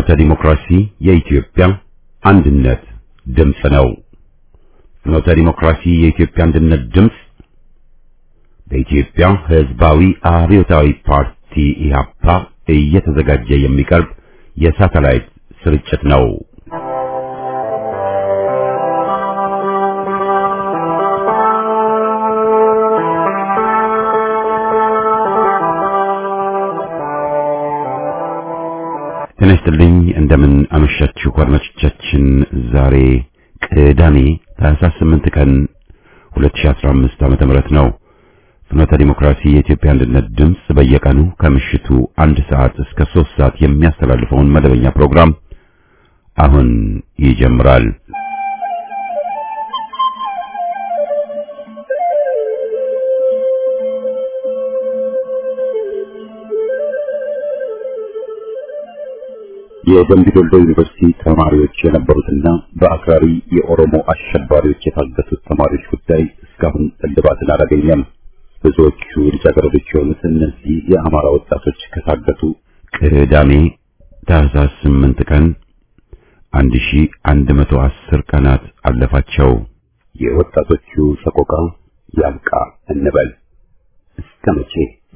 ፍኖተ ዲሞክራሲ የኢትዮጵያ አንድነት ድምፅ ነው። ፍኖተ ዲሞክራሲ የኢትዮጵያ አንድነት ድምፅ በኢትዮጵያ ሕዝባዊ አብዮታዊ ፓርቲ ኢህአፓ እየተዘጋጀ የሚቀርብ የሳተላይት ስርጭት ነው። ጤና ይስጥልኝ እንደምን አመሻችሁ አድማጮቻችን። ዛሬ ቅዳሜ ታህሳስ 8 ቀን 2015 ዓመተ ምህረት ነው። ፍኖተ ዲሞክራሲ የኢትዮጵያ አንድነት ድምፅ በየቀኑ ከምሽቱ አንድ ሰዓት እስከ 3 ሰዓት የሚያስተላልፈውን መደበኛ ፕሮግራም አሁን ይጀምራል። የደምቢ ዶሎ ዩኒቨርሲቲ ተማሪዎች የነበሩትና በአክራሪ የኦሮሞ አሸባሪዎች የታገቱት ተማሪዎች ጉዳይ እስካሁን እልባትን አላገኘም። ብዙዎቹ ልጃገረዶች የሆኑት እነዚህ የአማራ ወጣቶች ከታገቱ ቅዳሜ ታህሳስ 8 ቀን 1110 ቀናት አለፋቸው። የወጣቶቹ ሰቆቃ ያብቃ እንበል እስከ መቼ?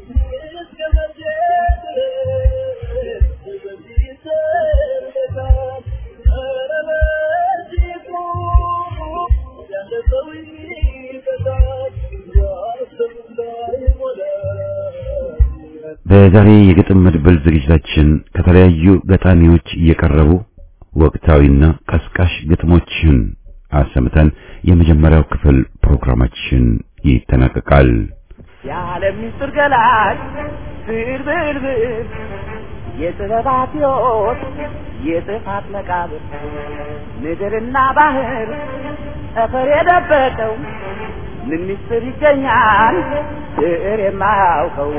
በዛሬ የግጥም መድበል ዝግጅታችን ከተለያዩ ገጣሚዎች እየቀረቡ ወቅታዊና ቀስቃሽ ግጥሞችን አሰምተን የመጀመሪያው ክፍል ፕሮግራማችን ይጠናቀቃል። የዓለም ምስጢር ገላጭ ብር ብር ብር የጥበባት ሕይወት የጥፋት መቃብር ምድርና ባህር ጠፈር የደበቀው ምን ምስጢር ይገኛል ብዕር የማያውቀው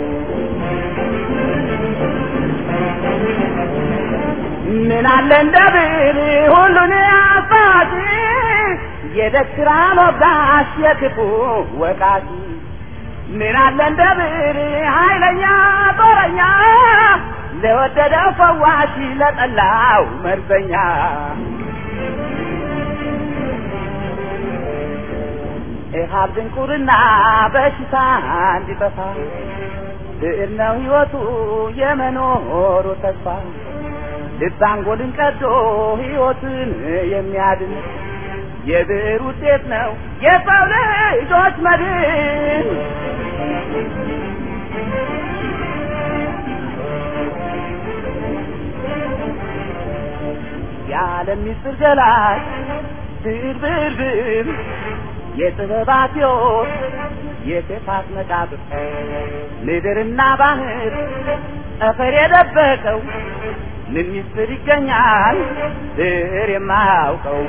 ምን አለ እንደ ብዕር ሁሉን አሳቲ የደስራ ሞጋሽ የክፉ ወቃሽ ምን አለ እንደ ብዕር ኃይለኛ ጦረኛ ለወደደው ፈዋሽ ለጠላው መርዘኛ ኢሃብ ድንቁርና በሽታ እንዲጠፋ ብዕር ነው ሕይወቱ የመኖሩ ተስፋ ልብ አንጎልን ቀዶ ሕይወትን የሚያድን የብዕር ውጤት ነው የሰው ልጆች መድን። የዓለም ምስጢር ገላጭ ብዕር ብዕር ብዕር የጥበባት ሕይወት የክፋት መቃብር ምድርና ባህር ጠፈር የደበቀው ምን ምስጢር ይገኛል ብዕር የማያውቀው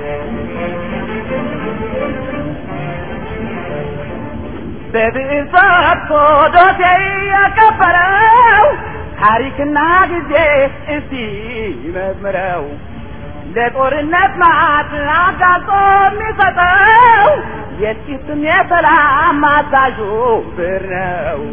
በብዕር ፈትቶ ዶሴ ያከበረው ታሪክና ጊዜ እስቲ መዝምረው ለጦርነት ማት አጋልጦ የሚሰጠው የጥቂትም የሰላም አዛዡ ብዕር ነው።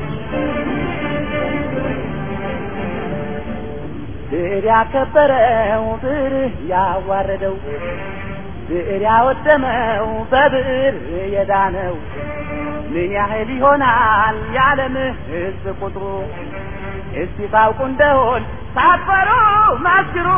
ብዕር ያከበረው ብዕር ያዋረደው ብዕር ያወደመው በብዕር የዳነው ምን ያህል ይሆናል የዓለም ሕዝብ ቁጥሩ? እስቲ ታውቁ እንደሆን ሳትፈሩ መስክሩ።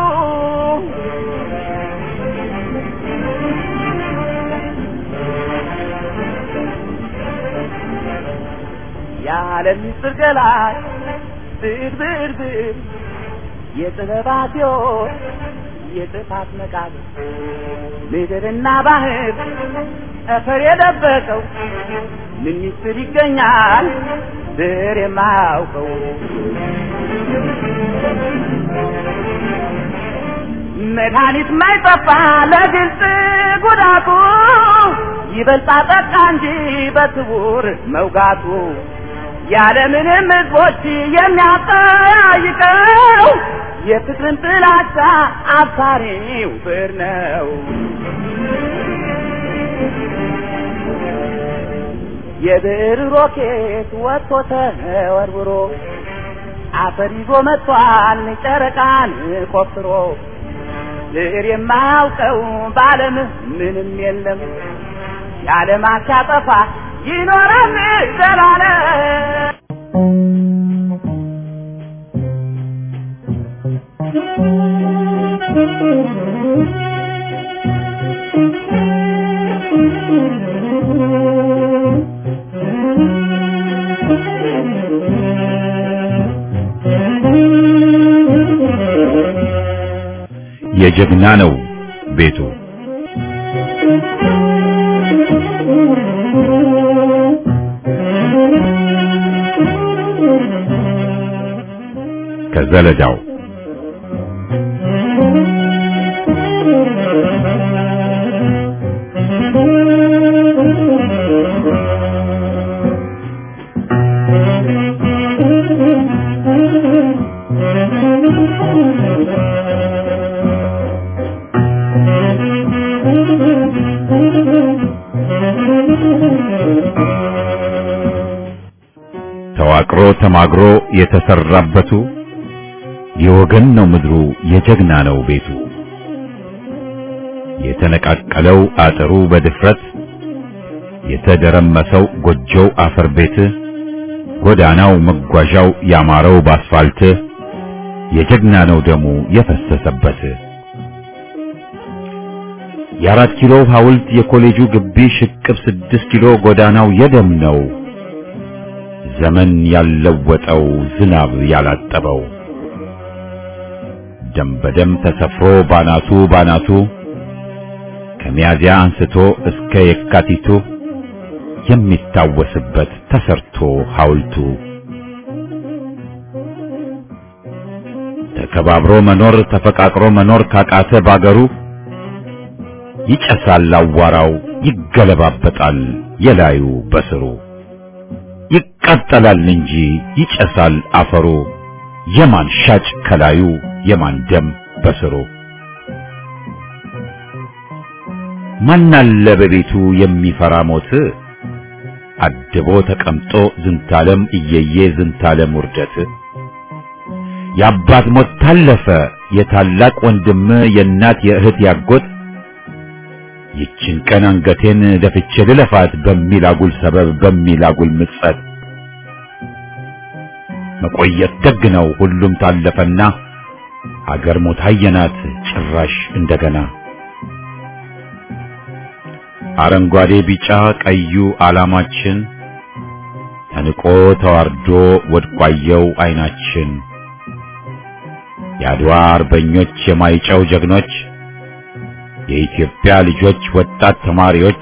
የዓለም ምስጢር ገላጭ ብዕር ብዕር ብዕር የጥበባት ሕይወት የጥፋት መቃብር ምድርና ባህር ጠፈር የደበቀው ምን ምስጢር ይገኛል ብዕር የማያውቀው መድኃኒት ማይጠፋ ለግልጽ ጉዳቱ ይበልጣ ጠቃ እንጂ በስውር መውጋቱ ያለምንም ሕዝቦች የሚያጠያይቀው የፍቅርን ጥላቻ አብሳሪው ብዕር ነው። የብዕር ሮኬት ወጥቶ ተወርውሮ አፈር ይዞ መጥቷል ጨረቃን ቆፍሮ ብዕር የማያውቀው በዓለም ምንም የለም የዓለማት ሲያጠፋ ይኖራል ዘላለም የጀግና ነው ቤቱ ከዘለዳው ተዋቅሮ ተማግሮ የተሰራበቱ የወገን ነው ምድሩ የጀግና ነው ቤቱ የተነቃቀለው አጥሩ በድፍረት የተደረመሰው ጎጆው አፈር ቤት ጎዳናው መጓዣው ያማረው ባስፋልት የጀግና ነው ደሙ የፈሰሰበት የአራት ኪሎ ሐውልት የኮሌጁ ግቢ ሽቅብ ስድስት ኪሎ ጎዳናው የደም ነው ዘመን ያለወጠው ዝናብ ያላጠበው ደም በደም ተሰፍሮ ባናቱ ባናቱ ከሚያዚያ አንስቶ እስከ የካቲቱ የሚታወስበት ተሰርቶ ሐውልቱ ተከባብሮ መኖር ተፈቃቅሮ መኖር ካቃተ ባገሩ ይጨሳል አዋራው ይገለባበጣል የላዩ በስሩ ይቃጠላል እንጂ ይጨሳል አፈሩ የማን ሻጭ ከላዩ የማን ደም በስሩ ማናለ በቤቱ የሚፈራ ሞት አድቦ ተቀምጦ ዝንታለም እየየ ዝንታለም ውርደት የአባት ሞት ታለፈ የታላቅ ወንድም የእናት የእህት ያጎት ይችን ቀን አንገቴን ደፍቼ ልለፋት በሚል አጉል ሰበብ በሚል አጉል ምጸት መቆየት ደግ ነው ሁሉም ታለፈና አገር ሞት አየናት ጭራሽ እንደገና አረንጓዴ ቢጫ ቀዩ ዓላማችን ተንቆ ተዋርዶ ወድቋየው አይናችን የአድዋ አርበኞች የማይጨው ጀግኖች የኢትዮጵያ ልጆች ወጣት ተማሪዎች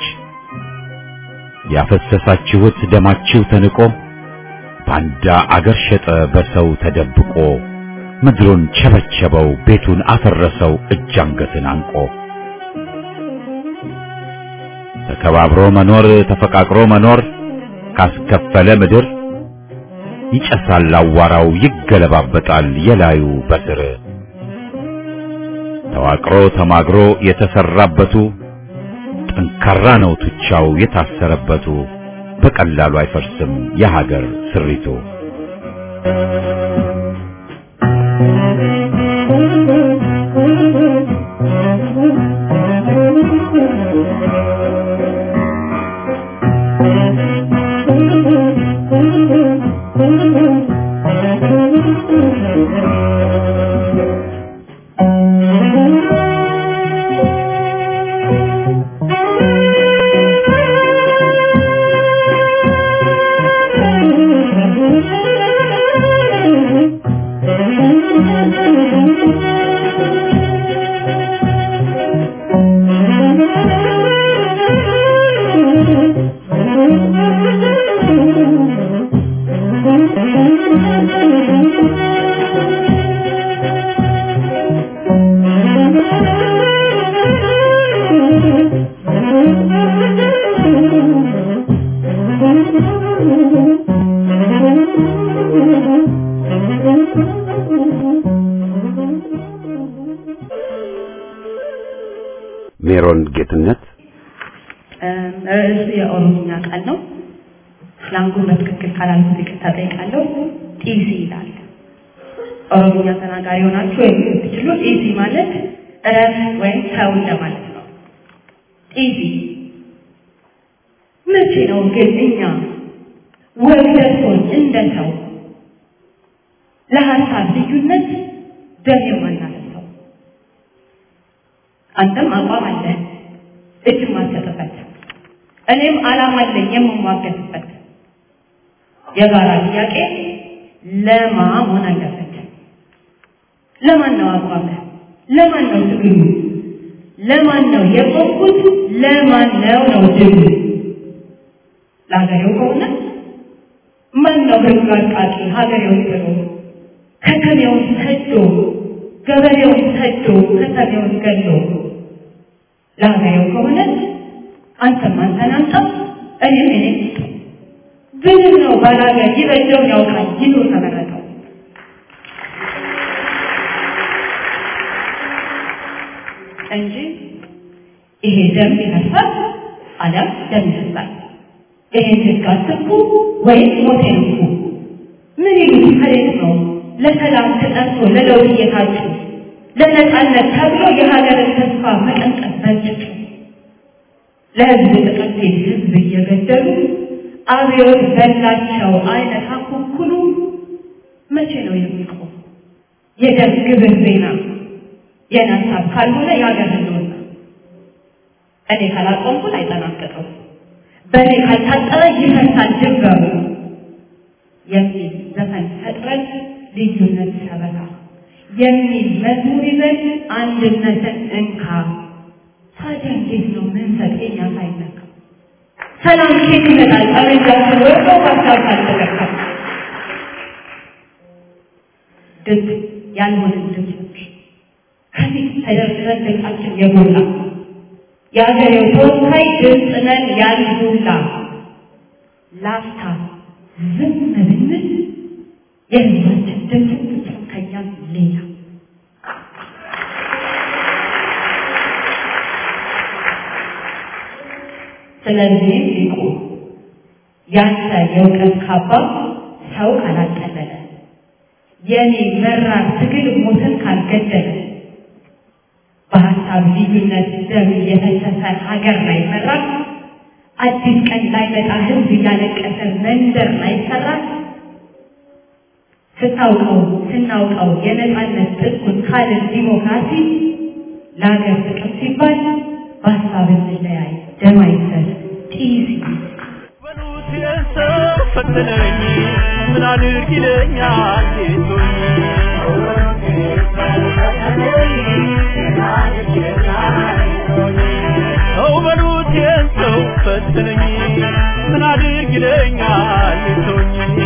ያፈሰሳችሁት ደማችሁ ተንቆ ባንዳ አገር ሸጠ በሰው ተደብቆ ምድሩን ቸበቸበው ቤቱን አፈረሰው እጅ አንገትን አንቆ ተከባብሮ መኖር ተፈቃቅሮ መኖር ካስከፈለ ምድር ይጨሳል አዋራው ይገለባበጣል የላዩ በስር ተዋቅሮ ተማግሮ የተሰራበቱ ጠንካራ ነው ቱቻው የታሰረበቱ በቀላሉ አይፈርስም የሀገር ስሪቱ። ሜሮን ጌትነት ርዕሱ የኦሮምኛ ቃል ነው። ስላንጉን በትክክል ካላልኩት ይቅርታ ጠይቃለሁ። ጢሲ ይላል። ኦሮምኛ ተናጋሪ ሆናችሁ ወይም የምትችሉ ኢዚ ማለት እረፍ ወይም ተው እንደማለት ነው። ኢዚ መቼ ነው ግን እኛ ወግ ደርሶን እንደ ሰው ለሀሳብ ልዩነት ደም የማናነሳው? አንተም አቋም አለ እጅ ማሰጥበት፣ እኔም ዓላማ አለኝ የምሟገትበት። የጋራ ጥያቄ ለማ መሆን አለበት። ለማን ነው አቋም? ለማን ነው ትግሉ? ለማን ነው የቆምኩት? ለማን ነው ነው ድሉ? ለሀገሬው ከሆነ ማን ነው ህግ አቃቂ ሀገሬውን ጥሎ ከተሜውን ሰዶ ገበሬውን ሰዶ ከተሜውን ገሎ ለሀገሬው ከሆነ አንተም አንተን አምጣ እኔም እኔ ብልህ ነው ባላገር ይበጀውን ያውቃል ይኑር ተመረጠው እንጂ ይሄ ደም ይፈሳል አሊያም ደም ይፈሳል። ይሄን ህግ አትንኩ ወይም ሞቴን እንኩ። ምን ይሉት ከሌት ነው ለሰላም ተጠርቶ ለለውጥ እየታጩ ለነፃነት ተብሎ የሀገርን ተስፋ መቀንቀን በጭጩ ለህዝብ ጥቅም ሲል ህዝብ እየገደሉ አብዮት በላቸው አይነት አኩኩሉ መቼ ነው የሚቆም? የደም ግብር ዜና የኔ ሀሳብ ካልሆነ የሀገር ህልውና እኔ ካላቆምኩት አይጠናቀቀው በእኔ ካልታጠረ ይፈርሳል ድንበሩ የሚል ዘፈን ፈጥረን ልዩነት ሰበካ የሚል መዝሙር ይዘን አንድነትን እንካ። ታዲያ እንዴት ነው መንፈቅ የኛ ሳይነካ ሰላም ኬት ይመጣል? ጠመንጃችን ወርዶ ሀሳብ ካልተገካ ድምፅ ያልሆንን ድምፆች ከፊት ተደርድረን ድምፃችን የጎላ የአገሬው ተወካይ ድምፅ ነን ያልሁላ ላፍታ ዝም ብንል የህዝባችን ድምፅ ፍጹም ከኛም ሌላ ስለዚህም ሊቁ ያንተ የእውቀት ካባ ሰው ካላጠለለ የኔ መራር ትግል ሞትን ካልገደለ በሀሳብ ልዩነት ደም እየፈሰሰ ሀገር ላይ መራ አዲስ ቀን ላይ መጣ ህዝብ እያለቀሰ መንደር ላይ ሰራ ስታውቀው ስናውቀው የነፃነት ጥቁን ካልን ዲሞክራሲ ለሀገር ጥቅም ሲባል በሀሳብ እንለያይ ደም አይፈስ ጢስ በሉት የሰው ፈተነኝ ምን አድርግ ይለኛል ጌቶኝ ሰው በሉት የሰው ፈተነኝ ምን አድርግ ይለኛል ጌቶኝ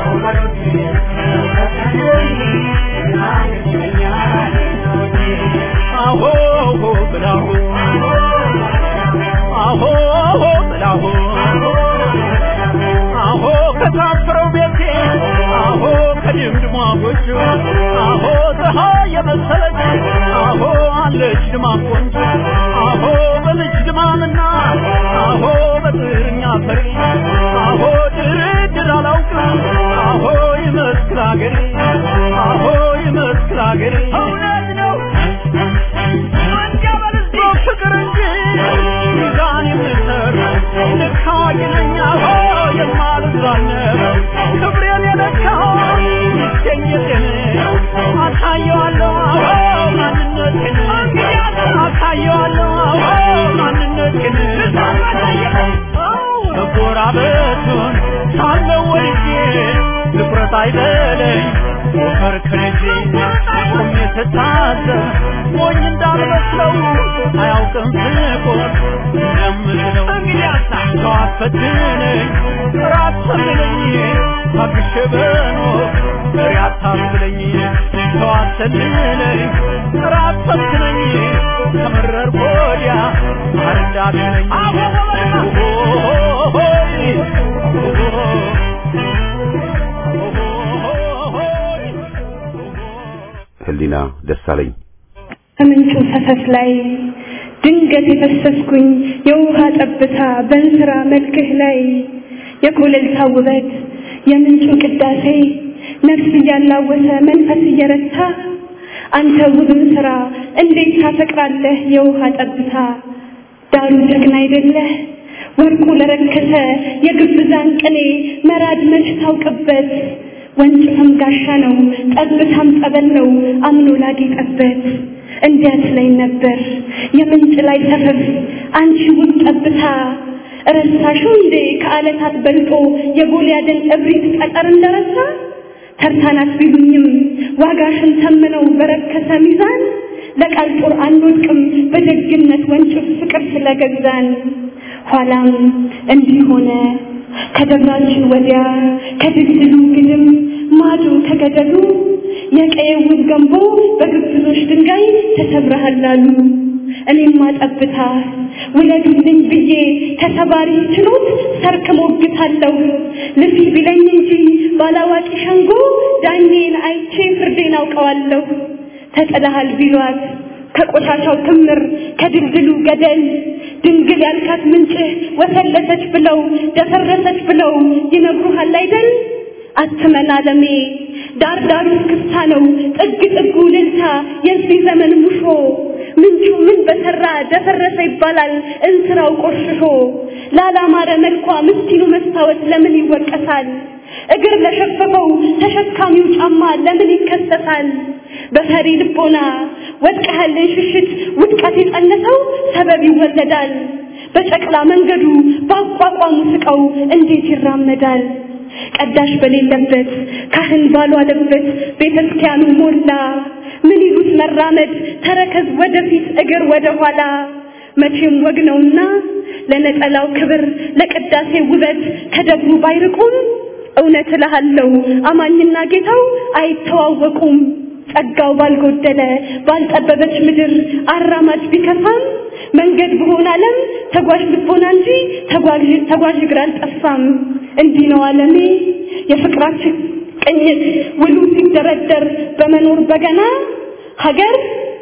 አሆ ብላሁ አሆ ብላሁ አሆ ከታፈረው ቤቴ አሆ ከድምድሟ ጎጆ አሆ ፀሐይ የመሰለች አሆ አለች ድማም ቆንጆ አሆ በልጅ ድማምና አሆ በጥርኛ ፈሪ አሆ ድርድር አላውቅም አሆ ይመስክር አገሬ አሆ ይመስክር አገሬ እውነት ነው ፍቅር እንጂ ሚዛን የምሰር ልክ አዋቂ ነኝ አሆ የማልዛነብ ክብሬን የለካው ይገኘትን አሳየዋለሁ አሆ ማንነትን አሳየዋለሁ አሆ ማንነትን መጎራበቱን ሳለው ወድጄ ትኩረት አይበለኝ ሞፈር ከልጄ ቆሜ ስታዘብ ሞኝ እንዳልመስለው አያውቅም ስቆም እንደምለው ሰው አፈትነኝ ራት ሰልለኝ ታግሼ በኖር ፍሬ አታስብለኝ ሰው አሰልለኝ ራት ፈትነኝ ከመረር ወዲያ ማር እንዳትለኝ ህሊና ደሳለኝ ከምንጩ ፈሰስ ላይ ድንገት የፈሰስኩኝ የውሃ ጠብታ በእንስራ መልክህ ላይ የኮለልታ ውበት የምንጩ ቅዳሴ ነፍስ እያላወሰ መንፈስ እየረታ አንተ ውብን ስራ እንዴት ታፈቅራለህ የውሃ ጠብታ ዳሩ ጀግና አይደለህ ወርቁ ለረከሰ የግብዛን ቅኔ መራድ መች ታውቅበት ወንጭፍም ጋሻ ነው ጠብታም ጸበል ነው አምኖ ላጌጠበት እንዲያት ላይ ነበር የምንጭ ላይ ሰፈፍ አንቺ ውብ ጠብታ ረሳሽው እንዴ ከዓለታት በልጦ የጎልያድን እብሪት ጠጠር እንደረሳ ተርታናት ቢሉኝም ዋጋሽን ተምነው በረከሰ ሚዛን ለቃል ጦር አንወድቅም በደግነት ወንጭፍ ፍቅር ስለገዛን ኋላም እንዲህ ሆነ ከደብራችን ወዲያ ከድልድሉ ግድም ማዶ ከገደሉ የቀየውን ገንቦ በግብዞች ድንጋይ ተሰብረሃል አሉ። እኔማ ጠብታ ውለዱልኝ ብዬ ተሰባሪ ችሎት ሰርክ ሞግታለሁ ልፊ ቢለኝ እንጂ ባላዋቂ ሸንጎ ዳኜን አይቼ ፍርዴን አውቀዋለሁ። ተጥለሃል ቢሏት ከቆሻሻው ክምር ከድልድሉ ገደል ድንግል ያልካት ምንጭህ ወፈለሰች ብለው ደፈረሰች ብለው ይነግሩሃል አይደል? አትመን አለሜ ዳር ዳሩ ክፍታ ነው ጥግ ጥጉ ልልታ የዚህ ዘመን ሙሾ ምንጩ ምን በሰራ ደፈረሰ ይባላል እንስራው ቆሽሾ ላላማረ መልኳ ምስኪኑ መስታወት ለምን ይወቀሳል እግር ለሸፈፈው ተሸካሚው ጫማ ለምን ይከሰሳል በፈሪ ልቦና ወድቀህልን ሽሽት ውድቀት የጸነሰው ሰበብ ይወለዳል በጨቅላ መንገዱ በአቋቋሙ ስቀው እንዴት ይራመዳል ቀዳሽ በሌለበት ካህን ባልዋለበት ቤተ ክርስቲያኑ ሞላ ምን ይሉት መራመድ ተረከዝ ወደፊት እግር ወደ ኋላ መቼም ወግ ነውና ለነጠላው ክብር ለቅዳሴ ውበት ከደብሩ ባይርቁም እውነት እልሃለሁ አማኝና ጌታው አይተዋወቁም ጸጋው ባልጎደለ ባልጠበበች ምድር አራማጅ ቢከፋም መንገድ በሆነ ዓለም ተጓዥ ልቦና እንጂ ተጓዥ ተጓዥ እግር አልጠፋም። እንዲህ ነው ዓለሜ የፍቅራችን ቅኝት ውሉ ሲደረደር በመኖር በገና ሀገር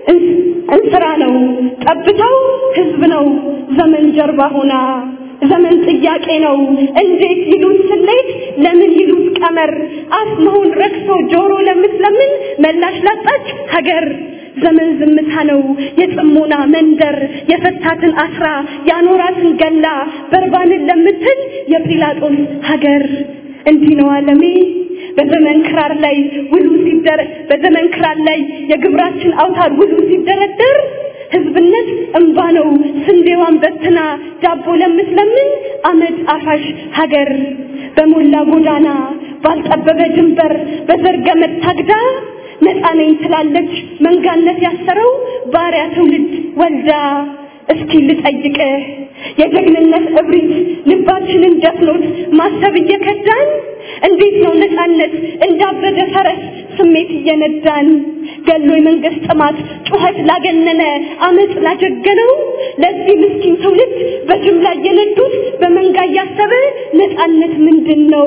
እንስራ ነው ጠብታው ህዝብ ነው ዘመን ጀርባ ሆና ዘመን ጥያቄ ነው እንዴት ይሉት ስሌት ለምን ይሉት ቀመር አፍ መሆን ረክሶ ጆሮ ለምትለምን መላሽ ላጣች ሀገር ዘመን ዝምታ ነው የጽሞና መንደር የፈታትን አስራ ያኖራትን ገላ በርባንን ለምትል የጲላጦስ ሀገር እንዲህ ነው ዓለሜ በዘመን ክራር ላይ ውሉ ሲደረ በዘመን ክራር ላይ የግብራችን አውታር ውሉ ሲደረደር ህዝብነት እንባ ነው ስንዴዋን በትና ዳቦ ለምትለምን አመድ አፋሽ ሀገር በሞላ ጎዳና ባልጠበበ ድንበር በዘርገመድ ታግዳ ነፃ ነኝ ትላለች መንጋነት ያሰረው ባሪያ ትውልድ ወልዳ እስኪ ልጠይቅህ የጀግንነት እብሪት ልባችንን ደፍኖት ማሰብ እየከዳን እንዴት ነው ነፃነት እንዳበደ ፈረስ ስሜት እየነዳን ገሎ የመንግስት ጥማት ጩኸት ላገነነ አመፅ ላጀገነው ለዚህ ምስኪን ትውልድ በጅምላ እየነዱት በመንጋ እያሰበ ነፃነት ምንድን ነው?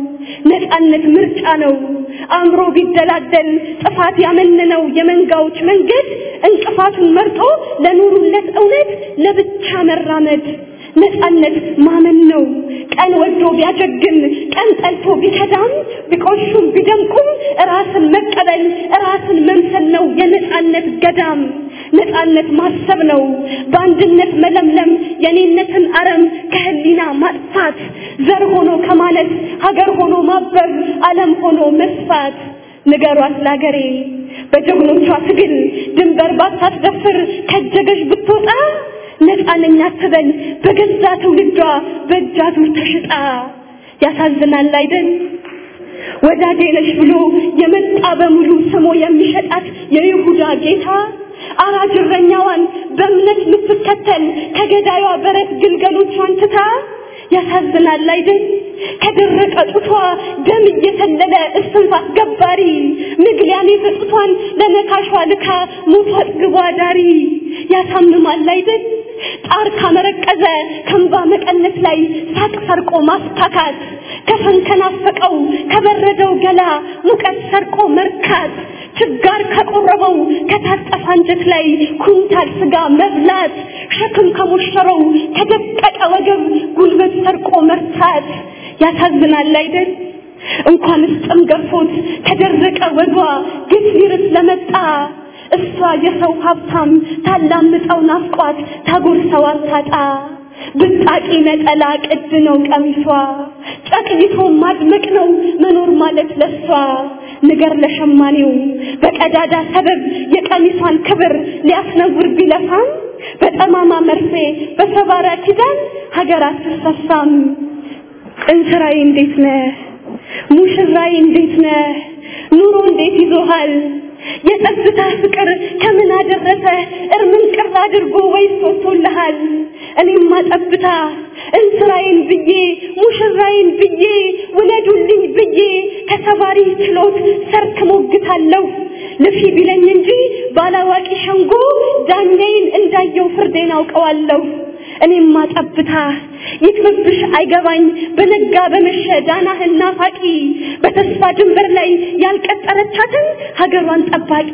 ነፃነት ምርጫ ነው። አእምሮ ቢደላደል ጥፋት ያመነነው የመንጋዎች መንገድ እንቅፋቱን መርጦ ለኑሩለት እውነት ለብቻ መራመድ ነፃነት ማመን ነው። ቀን ወዶ ቢያጀግን ቀን ጠልቶ ቢከዳም ቢቆሹም ቢደምቁም ራስን መቀበል ራስን መምሰል ነው የነፃነት ገዳም። ነፃነት ማሰብ ነው በአንድነት መለምለም የኔነትን አረም ከህሊና ማጥፋት ዘር ሆኖ ከማለት ሀገር ሆኖ ማበብ ዓለም ሆኖ መስፋት ንገሯት ላገሬ በጀግኖቿ ትግል ድንበር ባታስደፍር ከጀገሽ ብትወጣ ነፃ ነኝ አትበል በገዛ ትውልዷ በእጃዙር ተሽጣ ያሳዝናል አይደል ወዳጄ ነሽ ብሎ የመጣ በሙሉ ስሞ የሚሸጣት የይሁዳ ጌታ አራጅ እረኛዋን በእምነት የምትከተል ከገዳዩዋ በረት ግልገሎቿን ትታ ያሳዝናል አይደል ከደረቀ ጡቷ ደም እየተለለ እስትንፋስ ገባሪ ምግሊያን የፈጡቷን ለነካሿ ልካ ሞቷ ጥግቧ ዳሪ ያሳምማል አይደል ጣር ካመረቀዘ ከንባ መቀነት ላይ ሳቅ ሰርቆ ማስታካት ከፈን ከናፈቀው ከበረደው ገላ ሙቀት ሰርቆ መርካት ችጋር ከቆረበው ከታጠፈ አንጀት ላይ ኩንታል ስጋ መብላት ሸክም ከሞሸረው ከደቀቀ ወገብ ጉልበት ሰርቆ መርታት ያሳዝናል አይደል እንኳንስ ጥም ገፎት ከደረቀ ወዷ ግፍ ይርስ ለመጣ እሷ የሰው ሀብታም ታላምጠው ናፍቋት ታጎርሰው አታጣ ብጣቂ ነጠላ ቅድ ነው ቀሚሷ ጨቅይቶ ማድመቅ ነው መኖር ማለት ለሷ ንገር ለሸማኔው በቀዳዳ ሰበብ የቀሚሷን ክብር ሊያስነውር ቢለፋም በጠማማ መርፌ በሰባራ ኪዳን ሀገር አትሰፋም እንስራዬ እንዴት ነህ ሙሽራዬ እንዴት ነህ ኑሮ እንዴት ይዞሃል የጸጥታ ፍቅር ከምን አደረሰ እርምን ቅር አድርጎ ወይስ ወጥቶልሃል እኔማ ጠብታ እንስራዬን ብዬ ሙሽራዬን ብዬ ውለዱልኝ ብዬ ከሰባሪ ችሎት ሰርክ ሞግታለሁ ልፊ ቢለኝ እንጂ ባላዋቂ ሸንጎ ዳኛዬን እንዳየው ፍርዴን አውቀዋለሁ እኔማ ጠብታ ይክብብሽ አይገባኝ በነጋ በመሸ ዳናህን ናፋቂ በተስፋ ድንበር ላይ ያልቀጠረቻትን ሀገሯን ጠባቂ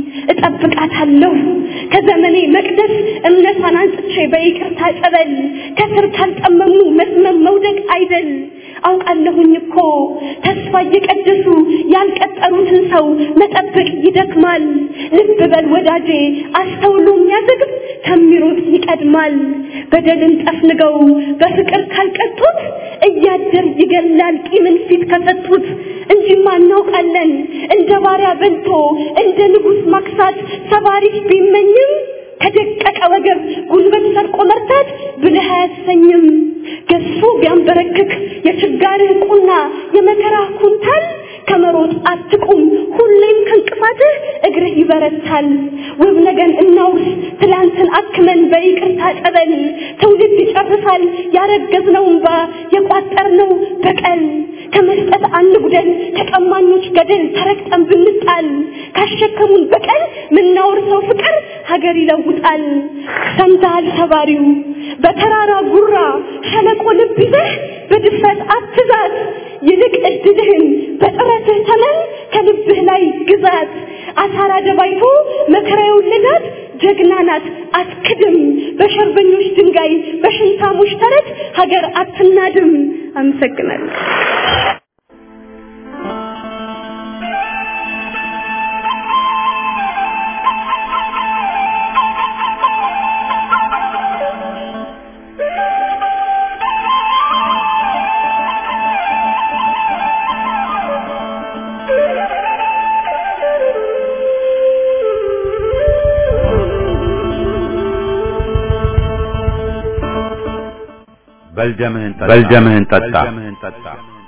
እጠብቃታለሁ ከዘመኔ መቅደስ እምነቷን አንጽቼ በይቅርታ ጸበል ከስር ካልጠመሙ መስመም መውደቅ አይደል አውቃለሁኝ እኮ ተስፋ እየቀደሱ ያልቀጠሩትን ሰው መጠበቅ ይደክማል ልብ በል ወዳጄ አስተውሎ የሚያዘግብ ከሚሮጥ ይቀድማል በደልን ጠፍንገው በፍቅር ካልቀጡት እያደር ይገላል ቂምን ፊት ከሰጡት እንጂማ እናውቃለን እንደ ባሪያ በልቶ እንደ ንጉሥ ማክሳት ሰባሪሽ ቢመኝም ከደቀቀ ወገብ ጉልበት ሰርቆ መርታት ብልህ አያሰኝም ገዝፎ ቢያንበረክክ የችጋርህ ቁና የመከራ ኩንታል ከመሮጥ አትቁም ሁሌም ከእንቅፋትህ እግርህ ይበረታል ውብ ነገን እናውርስ ትላንትን አክመን በይቅርታ ጸበል ትውልድ ይጨርሳል ያረገዝነው እንባ የቋጠርነው በቀል ከመስጠት አንጉደል ከቀማኞች ገደል ተረግጠን ብንጣል ካሸከሙን በቀል ምናወርሰው ፍቅር ሀገር ይለውጣል ሰምተሃል ሰባሪው በተራራ ጉራ ሸለቆ ልብ ይዘህ በድፍረት አትዛት ይልቅ እድልህን በጥረትህ ተመን ከልብህ ላይ ግዛት አሳራ ደባይቶ መከራ የወለዳት ጀግና ናት አትክድም በሸርበኞች ድንጋይ በሽንታሞች ተረት ሀገር አትናድም አመሰግናለሁ በልደምህን ጠጣ በልደምህን ጠጣ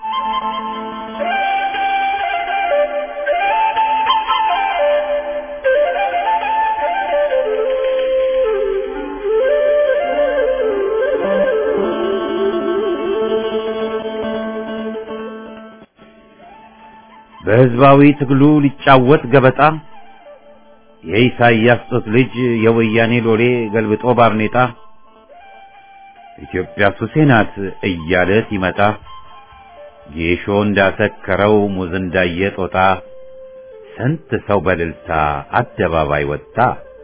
በህዝባዊ ትግሉ ሊጫወት ገበጣ የኢሳይያስ ጦት ልጅ የወያኔ ሎሌ ገልብጦ ባርኔጣ ኢትዮጵያ ሱሴ ናት እያለ ሲመጣ ጌሾ እንዳሰከረው ሙዝ እንዳየ ጦጣ ስንት ሰው በልልታ አደባባይ ወጣ።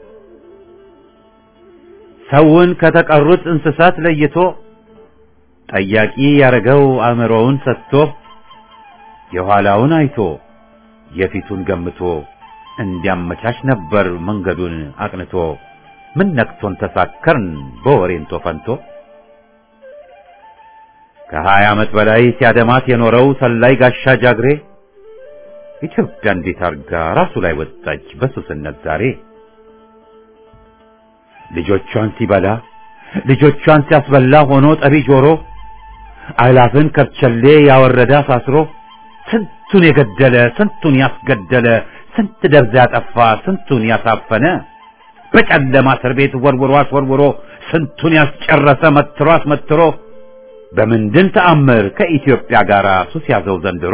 ሰውን ከተቀሩት እንስሳት ለይቶ ጠያቂ ያረገው አእምሮውን ሰጥቶ የኋላውን አይቶ የፊቱን ገምቶ እንዲያመቻች ነበር መንገዱን አቅንቶ ምን ነክቶን ተሳከርን በወሬንቶ ፈንቶ ከሀያ ዓመት በላይ ሲያደማት የኖረው ሰላይ ጋሻ ጃግሬ ኢትዮጵያ እንዴት አርጋ ራሱ ላይ ወጣች በሱስነት ዛሬ ልጆቿን ሲበላ ልጆቿን ሲያስበላ ሆኖ ጠቢ ጆሮ አላፍን ከርቸሌ ያወረደ አሳስሮ ስንቱን የገደለ ስንቱን ያስገደለ ስንት ደብዛ ያጠፋ ስንቱን ያሳፈነ በጨለማ እስር ቤት ወርውሮ አስወርውሮ ስንቱን ያስጨረሰ መትሮ አስመትሮ በምንድን ተአምር ከኢትዮጵያ ጋር ሱስ ያዘው ዘንድሮ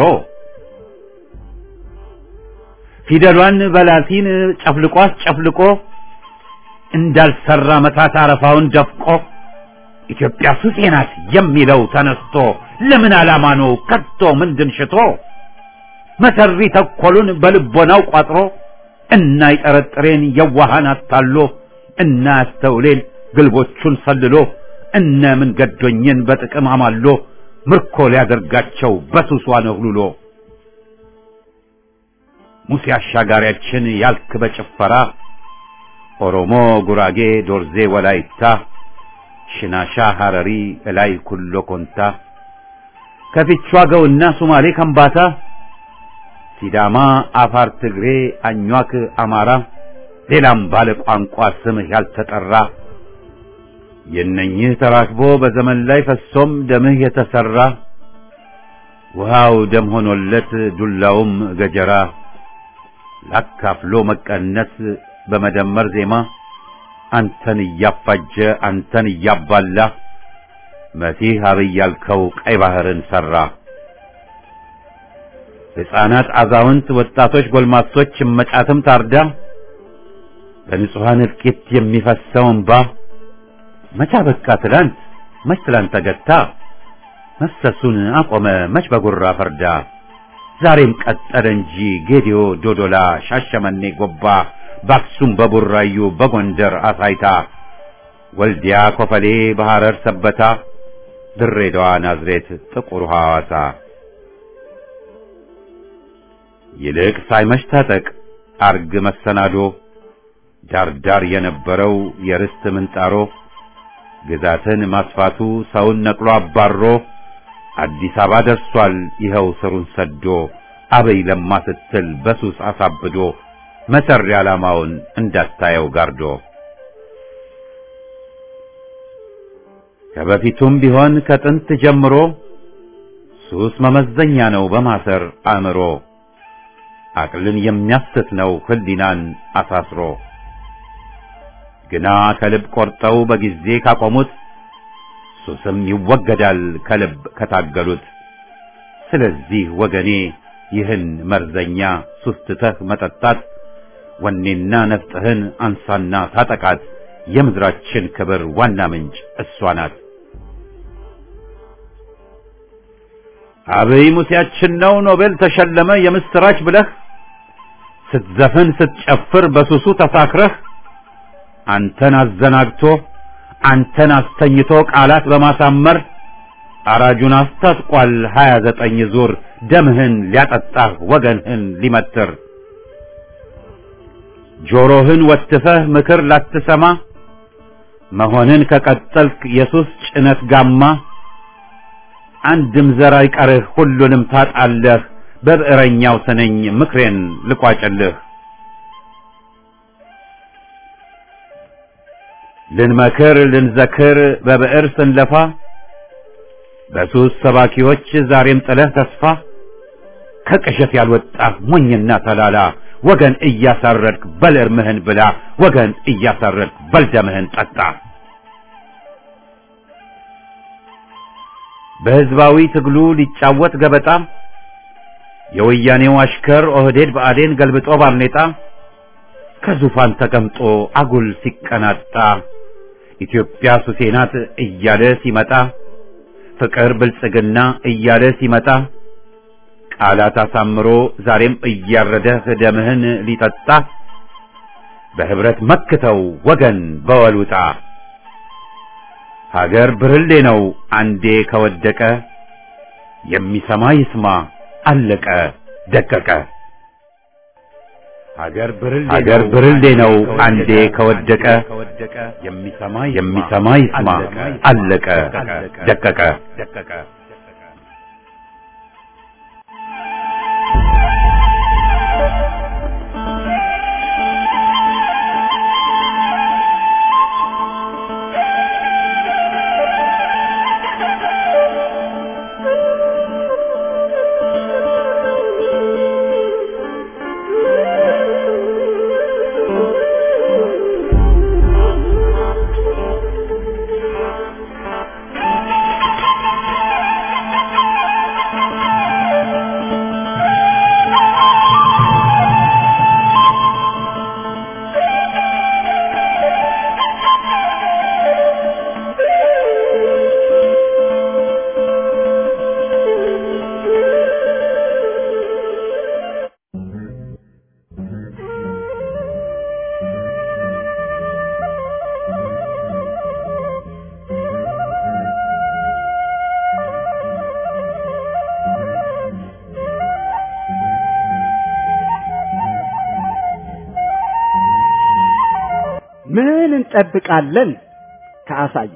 ፊደሏን በላቲን ጨፍልቆ አስጨፍልቆ እንዳልሰራ መታት አረፋውን ደፍቆ ኢትዮጵያ ሱሴ ናት የሚለው ተነስቶ ለምን ዓላማ ነው ከቶ ምንድን ሽቶ መሰሪ ተኮሉን በልቦናው ቋጥሮ እና ይጠረጥሬን የዋሃን አታሎ እና ያስተውሌን ግልቦቹን ሰልሎ እነ ምን ገዶኝን በጥቅም አማሎ ምርኮ ሊያደርጋቸው በሱሷ ነህሉሎ ሙሴ አሻጋሪያችን ያልክ በጭፈራ ኦሮሞ፣ ጉራጌ፣ ዶርዜ፣ ወላይታ፣ ሽናሻ፣ ሐረሪ፣ እላይ ኩሎ ኮንታ ከፊቿ ገውና ሱማሌ ከምባታ ሲዳማ፣ አፋር፣ ትግሬ፣ አኟክ፣ አማራ ሌላም ባለ ቋንቋ ስምህ ያልተጠራ የነኝህ ተራክቦ በዘመን ላይ ፈሶም ደምህ የተሰራ ውሃው ደም ሆኖለት ዱላውም ገጀራ ላካፍሎ መቀነስ በመደመር ዜማ አንተን እያፋጀ አንተን እያባላ መሲህ አብይ ያልከው ቀይ ባህርን ሰራ። ሕፃናት፣ አዛውንት፣ ወጣቶች፣ ጎልማሶች እመጫትም ታርዳ በንጹሐን እልቂት የሚፈሰው እንባ መቻ በቃ ትላንት መች ትላንት ተገታ መፍሰሱን አቆመ መች በጉራ ፈርዳ ዛሬም ቀጠለ እንጂ ጌዲዮ፣ ዶዶላ፣ ሻሸመኔ፣ ጎባ በአክሱም በቡራዩ በጎንደር አሳይታ ወልዲያ፣ ኮፈሌ፣ በሐረር ሰበታ ድሬዳዋ፣ ናዝሬት፣ ጥቁር ሐዋሳ ይልቅ ሳይመሽ ታጠቅ አርግ መሰናዶ ዳርዳር የነበረው የርስት ምንጣሮ ግዛትን ማስፋቱ ሰውን ነቅሎ አባሮ አዲስ አበባ ደርሷል ይኸው ስሩን ሰዶ አበይ ለማ ስትል በሱስ አሳብዶ መሰሪ ዓላማውን እንዳታየው ጋርዶ ከበፊቱም ቢሆን ከጥንት ጀምሮ ሱስ መመዘኛ ነው በማሰር አእምሮ አቅልን የሚያስት ነው ህሊናን አሳስሮ ግና ከልብ ቆርጠው በጊዜ ካቆሙት ሱስም ይወገዳል ከልብ ከታገሉት። ስለዚህ ወገኔ ይህን መርዘኛ ሱስ ትተህ መጠጣት ወኔና ነፍጥህን አንሳና ታጠቃት። የምድራችን ክብር ዋና ምንጭ እሷ ናት። አብይ ሙሴያችን ነው ኖቤል ተሸለመ የምስራች ብለህ ስትዘፍን ስትጨፍር በሱሱ ተሳክረህ አንተን አዘናግቶ አንተን አስተኝቶ ቃላት በማሳመር አራጁን አስታጥቋል ሀያ ዘጠኝ ዙር ደምህን ሊያጠጣህ ወገንህን ሊመትር ጆሮህን ወትፈህ ምክር ላትሰማ መሆንን ከቀጠልክ የሱስ ጭነት ጋማ አንድም ዘር አይቀርህ ሁሉንም ታጣለህ በብዕረኛው ስነኝ ምክሬን ልቋጭልህ ልንመክር ልንዘክር በብዕር ስንለፋ በሱስ ሰባኪዎች ዛሬም ጥለህ ተስፋ ከቅዠት ያልወጣህ ሞኝና ተላላ ወገን እያሳረድክ በል እርምህን ብላ ወገን እያሳረድክ በል ደምህን ጠጣ። በሕዝባዊ ትግሉ ሊጫወት ገበጣ የወያኔው አሽከር ኦህዴድ ብአዴን ገልብጦ ባርኔጣ ከዙፋን ተቀምጦ አጉል ሲቀናጣ ኢትዮጵያ ሱሴ ናት እያለ ሲመጣ ፍቅር ብልጽግና እያለ ሲመጣ ቃላት አሳምሮ ዛሬም እያረደህ ደምህን ሊጠጣ በህብረት መክተው ወገን በወሉጣ ሀገር ብርሌ ነው አንዴ ከወደቀ የሚሰማ ይስማ አለቀ ደቀቀ። ሀገር ብርሌ ነው አንዴ ከወደቀ የሚሰማ ይስማ አለቀ ደቀቀ። ምን እንጠብቃለን ከአሳየ?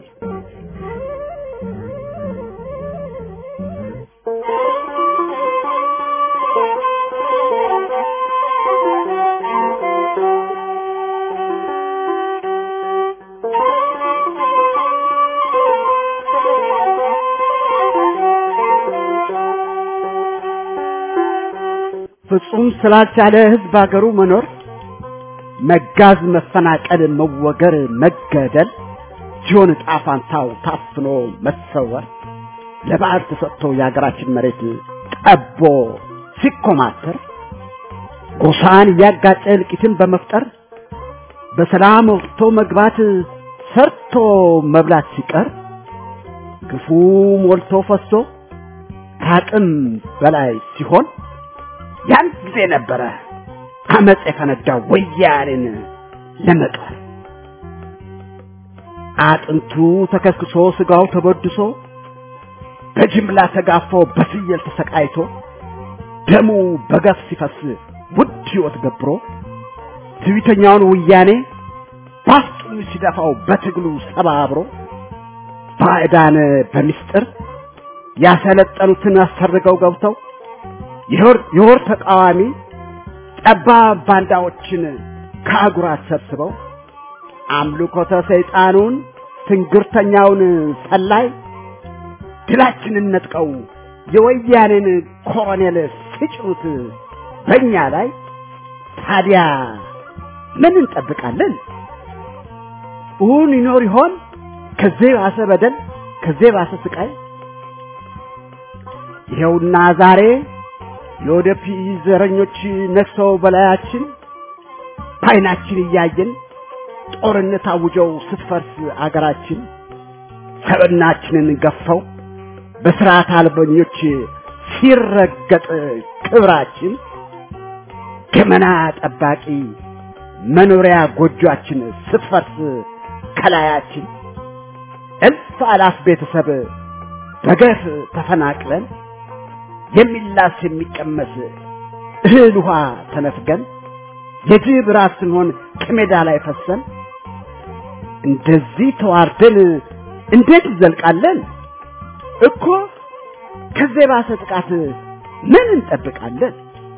ፍጹም ስላልቻለ ህዝብ አገሩ መኖር መጋዝ፣ መፈናቀል፣ መወገር፣ መገደል ሲሆን ዕጣ ፋንታው ታፍኖ መሰወር ለባዕድ ተሰጥቶ የሀገራችን መሬት ጠቦ ሲኮማተር ጎሳን እያጋጨ እልቂትን በመፍጠር በሰላም ወጥቶ መግባት ሰርቶ መብላት ሲቀር ግፉ ሞልቶ ፈሶ ከአቅም በላይ ሲሆን ያን ጊዜ ነበረ አመፅ የፈነዳው ወያኔን ለመቅበር። አጥንቱ ተከስክሶ ስጋው ተበድሶ በጅምላ ተጋፎ በፍየል ተሰቃይቶ ደሙ በገፍ ሲፈስ ውድ ሕይወት ገብሮ ትዕቢተኛውን ወያኔ ባፍጡን ሲደፋው በትግሉ ሰባብሮ ባዕዳን በምስጢር ያሰለጠኑትን አሰርገው ገብተው የወር ተቃዋሚ ጠባብ ባንዳዎችን ከአጉራት ሰብስበው አምልኮተ ሰይጣኑን ትንግርተኛውን ሰላይ ድላችንን ነጥቀው የወያኔን ኮሎኔል ሲጭኑት በእኛ ላይ ታዲያ ምን እንጠብቃለን? እውን ይኖር ይሆን ከዚህ ባሰ በደል፣ ከዚህ ባሰ ስቃይ? ይኸውና ዛሬ የወደፊት ዘረኞች ነግሰው በላያችን በዓይናችን እያየን ጦርነት አውጀው ስትፈርስ አገራችን ሰብናችንን ገፈው በስርዓት አልበኞች ሲረገጥ ክብራችን ገመና ጠባቂ መኖሪያ ጎጆአችን ስትፈርስ ከላያችን እልፍ አላፍ ቤተሰብ በገፍ ተፈናቅለን የሚላስ የሚቀመስ እህል ውሃ ተነፍገን የጅብ ራስ ስንሆን ከሜዳ ላይ ፈሰን እንደዚህ ተዋርደን እንዴት እንዘልቃለን? እኮ ከዚህ ባሰ ጥቃት ምን እንጠብቃለን?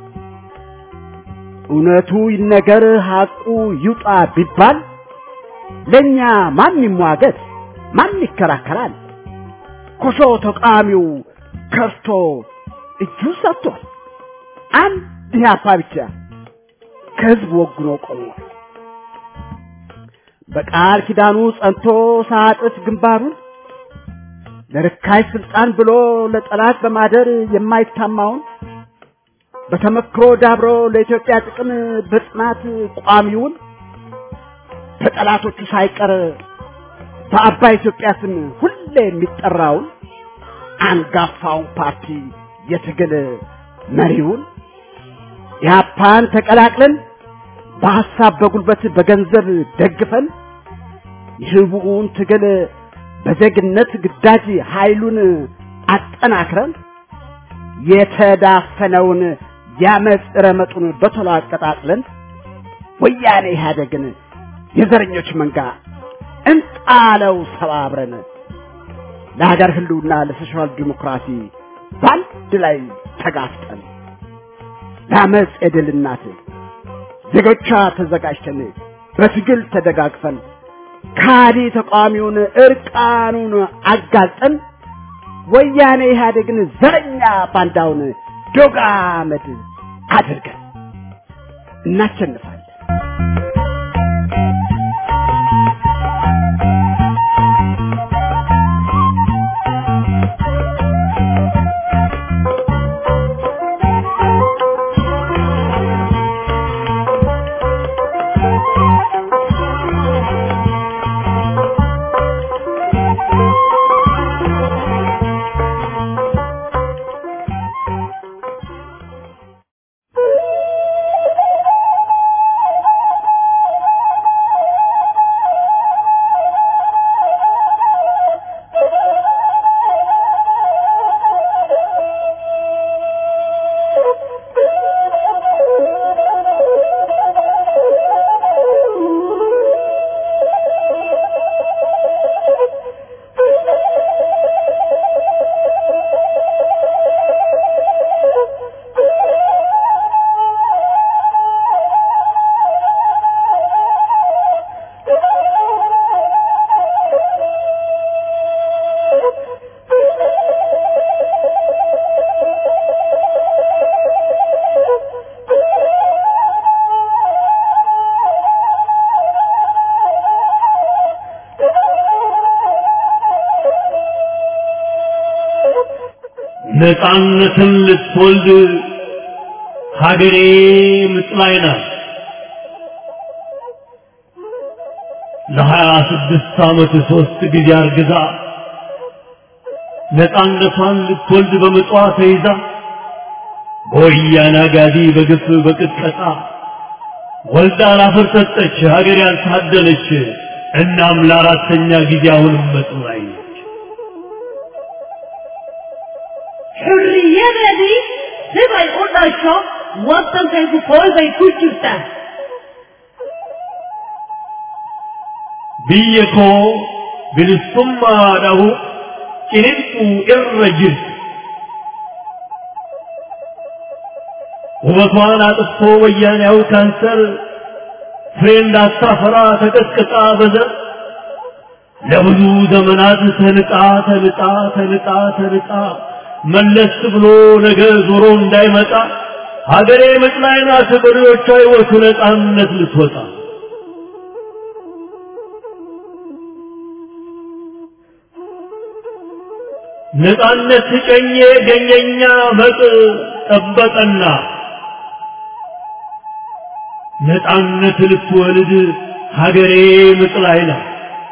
እውነቱ ይነገር ሐቁ ይውጣ ቢባል ለእኛ ማን ይሟገት? ማን ይከራከራል? ኮሾ ተቃዋሚው ከርቶ እጁን ሰጥቷል። አንድ ኢህአፓ ብቻ ከህዝብ ወግኖ ቆሟል። በቃል ኪዳኑ ጸንቶ ሳጥፍ ግንባሩን ለርካሽ ስልጣን ብሎ ለጠላት በማደር የማይታማውን በተመክሮ ዳብሮ ለኢትዮጵያ ጥቅም በጽናት ቋሚውን በጠላቶቹ ሳይቀር በአባይ ኢትዮጵያ ስም ሁሌ የሚጠራውን አንጋፋውን ፓርቲ የትግል መሪውን ኢህአፓን ተቀላቅለን በሐሳብ በጉልበት በገንዘብ ደግፈን የህቡውን ትግል በዜግነት ግዳጅ ኃይሉን አጠናክረን የተዳፈነውን ያመፅ ረመጡን በቶሎ አቀጣጥለን ወያኔ ኢህአደግን የዘረኞች መንጋ እንጣለው ሰባብረን ለሀገር ህልውና ለሶሻል ዲሞክራሲ በአንድ ላይ ተጋፍጠን ለአመፅ የድል እናት ዜጎቿ ተዘጋጅተን በትግል ተደጋግፈን ካዲ ተቃዋሚውን እርቃኑን አጋልጠን ወያኔ ኢህአዴግን ዘረኛ ባንዳውን ዶግ አመድ አድርገን እናሸንፋለን። ነፃነትን ልትወልድ ሀገሬ ምጥ ላይ ናት። ለሀያ ስድስት ዓመት ሦስት ጊዜ አርግዛ ነፃነቷን ልትወልድ በምጧ ተይዛ በወያኔ አጋዲ በግፍ በቅጥቀጣ ወልዳ ላፈር ሰጠች ሀገር ያልታደለች። እናም ለአራተኛ ጊዜ አሁንም ምጥ ላይ ነች። Hurriyadani sibay u dhasho waddankaygu kool bay ku jirtaa biyya koo bilisummaadhahu ciniinquu irra jirti. ውበቷን አጥፍቶ ወያኔያው ካንሰር ፍሬ እንዳታፈራ ተቀጥቅጣ በዘር ለብዙ ዘመናት ተንጣ ተንጣ ተንጣ ተንጣ መለስ ብሎ ነገ ዞሮ እንዳይመጣ ሀገሬ ምጥ ላይ ናት በሬዎቿ ሕይወቱ ነፃነት ልትወጣ ነፃነት ጨኜ ገኘኛ መጥ ጠበቀና ነፃነት ልትወልድ ሀገሬ ምጥ ላይ ናት።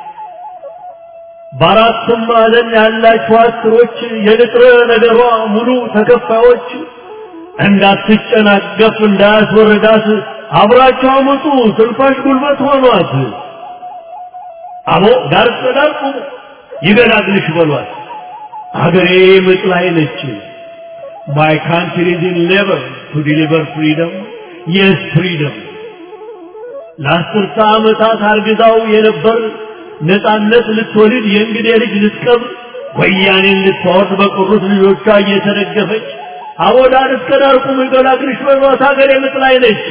በአራቱም ማዕዘን ያላችሁ አስሮች የንጥረ ነገሯ ሙሉ ተከፋዮች እንዳትጨናገፍ እንዳያስወርዳት አብራቸው አመጡ ስልፋሽ ጉልበት ሆኗት። አቦ ዳር ዳር ቁሙ ይገላግልሽ በሏት። ሀገሬ ምጥ ላይ ነች። My country is in labor to deliver freedom. Yes, freedom. ለአስርተ ዓመታት አርግዛው የነበር ነፃነት ልትወልድ የእንግዴ ልጅ ልትቀብር ወያኔን ልታወርድ በቀሩት ልጆቿ እየተደገፈች አቦዳር እስከ ዳር ቁሙ ይገላግልሽ በሏት ሀገሬ ምጥ ላይ ነች።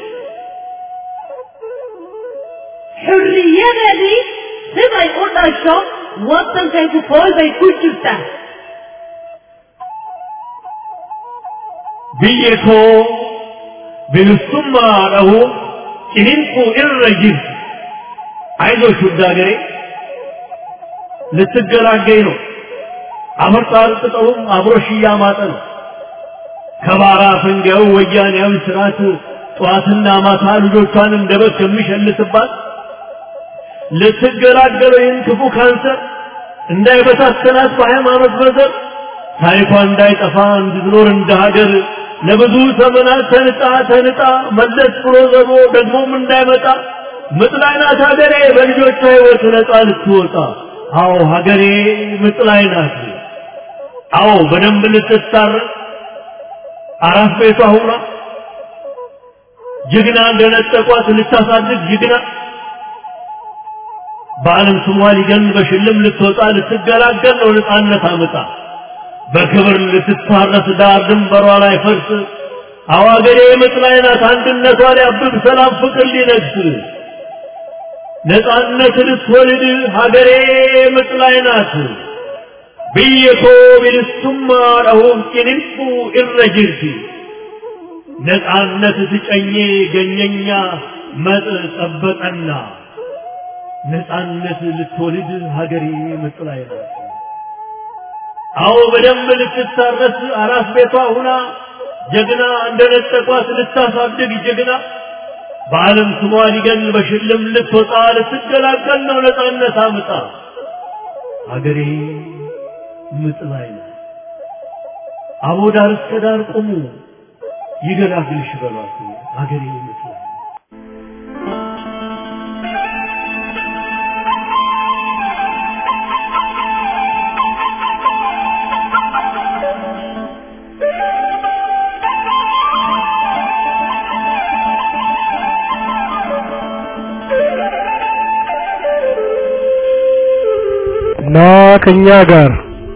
Hurriyadani sibay u dhasho waddankaygu kool bay ku jirtaa biyya koo bilisummaadhahu ciniinquu irra jirti አይዞሽ ውድ ሀገሬ ልትገላገኝ ነው። አፈር ጣርጥጠውም አብሮሽ እያማጠ ነው። ከባራ ፈንጋዩ ወያኔያዊ ስርዓት ጠዋትና ማታ ልጆቿን እንደ በግ ከሚሸልትባት ልትገላገለው ይህን ክፉ ካንሰር እንዳይበታተናት በሃይማኖት በዘር ታሪኳ እንዳይጠፋ እንድትኖር እንደ ሀገር ለብዙ ዘመናት ተንጣ ተንጣ መለስ ብሎ ዘሮ ደግሞም እንዳይመጣ ምጥ ላይ ናት ሀገሬ በልጆቿ ሕይወት ነፃ ልትወጣ። አዎ ሀገሬ ምጥ ላይ ናት። አዎ በደንብ ልትታረቅ አራት ቤቷ ሁና ጀግና እንደነጠቋት ልታሳድግ ጀግና በዓለም ስሟ ሊገን በሽልም ልትወጣ ልትገላገል ነው ነፃነት አመጣ በክብር ልትታረስ ዳር ድንበሯ ላይ ፈርስ አዋገሬ ምጥ ላይ ናት አንድነቷ ሊያብብ ሰላም ፍቅር ሊነግስ ነፃነት ልትወልድ ሀገሬ ምጥ ላይ ናት ብየኮ ቢልሱማ ረሁም ጭንንቁ እረጅርቲ ነፃነት ትጨኜ ገኘኛ መጥ ጠበጠና ነፃነት ልትወልድ ሀገሬ ምጥ ላይ ናት። አዎ በደንብ ልትታረስ አራስ ቤቷ ሁና ጀግና እንደነጠቋት ልታሳድግ ጀግና በዓለም ስሟ ሊገን በሽልም ልትወጣ ልትገላገል ነው ነፃነት አምጣ ሀገሬ ምጥ ላይ ናት። አቦ ዳር እስከ ዳር ቁሙ ይገላግልሽ በሏት ሀገሬ ምጥ ላይ ናት። ና ከኛ ጋር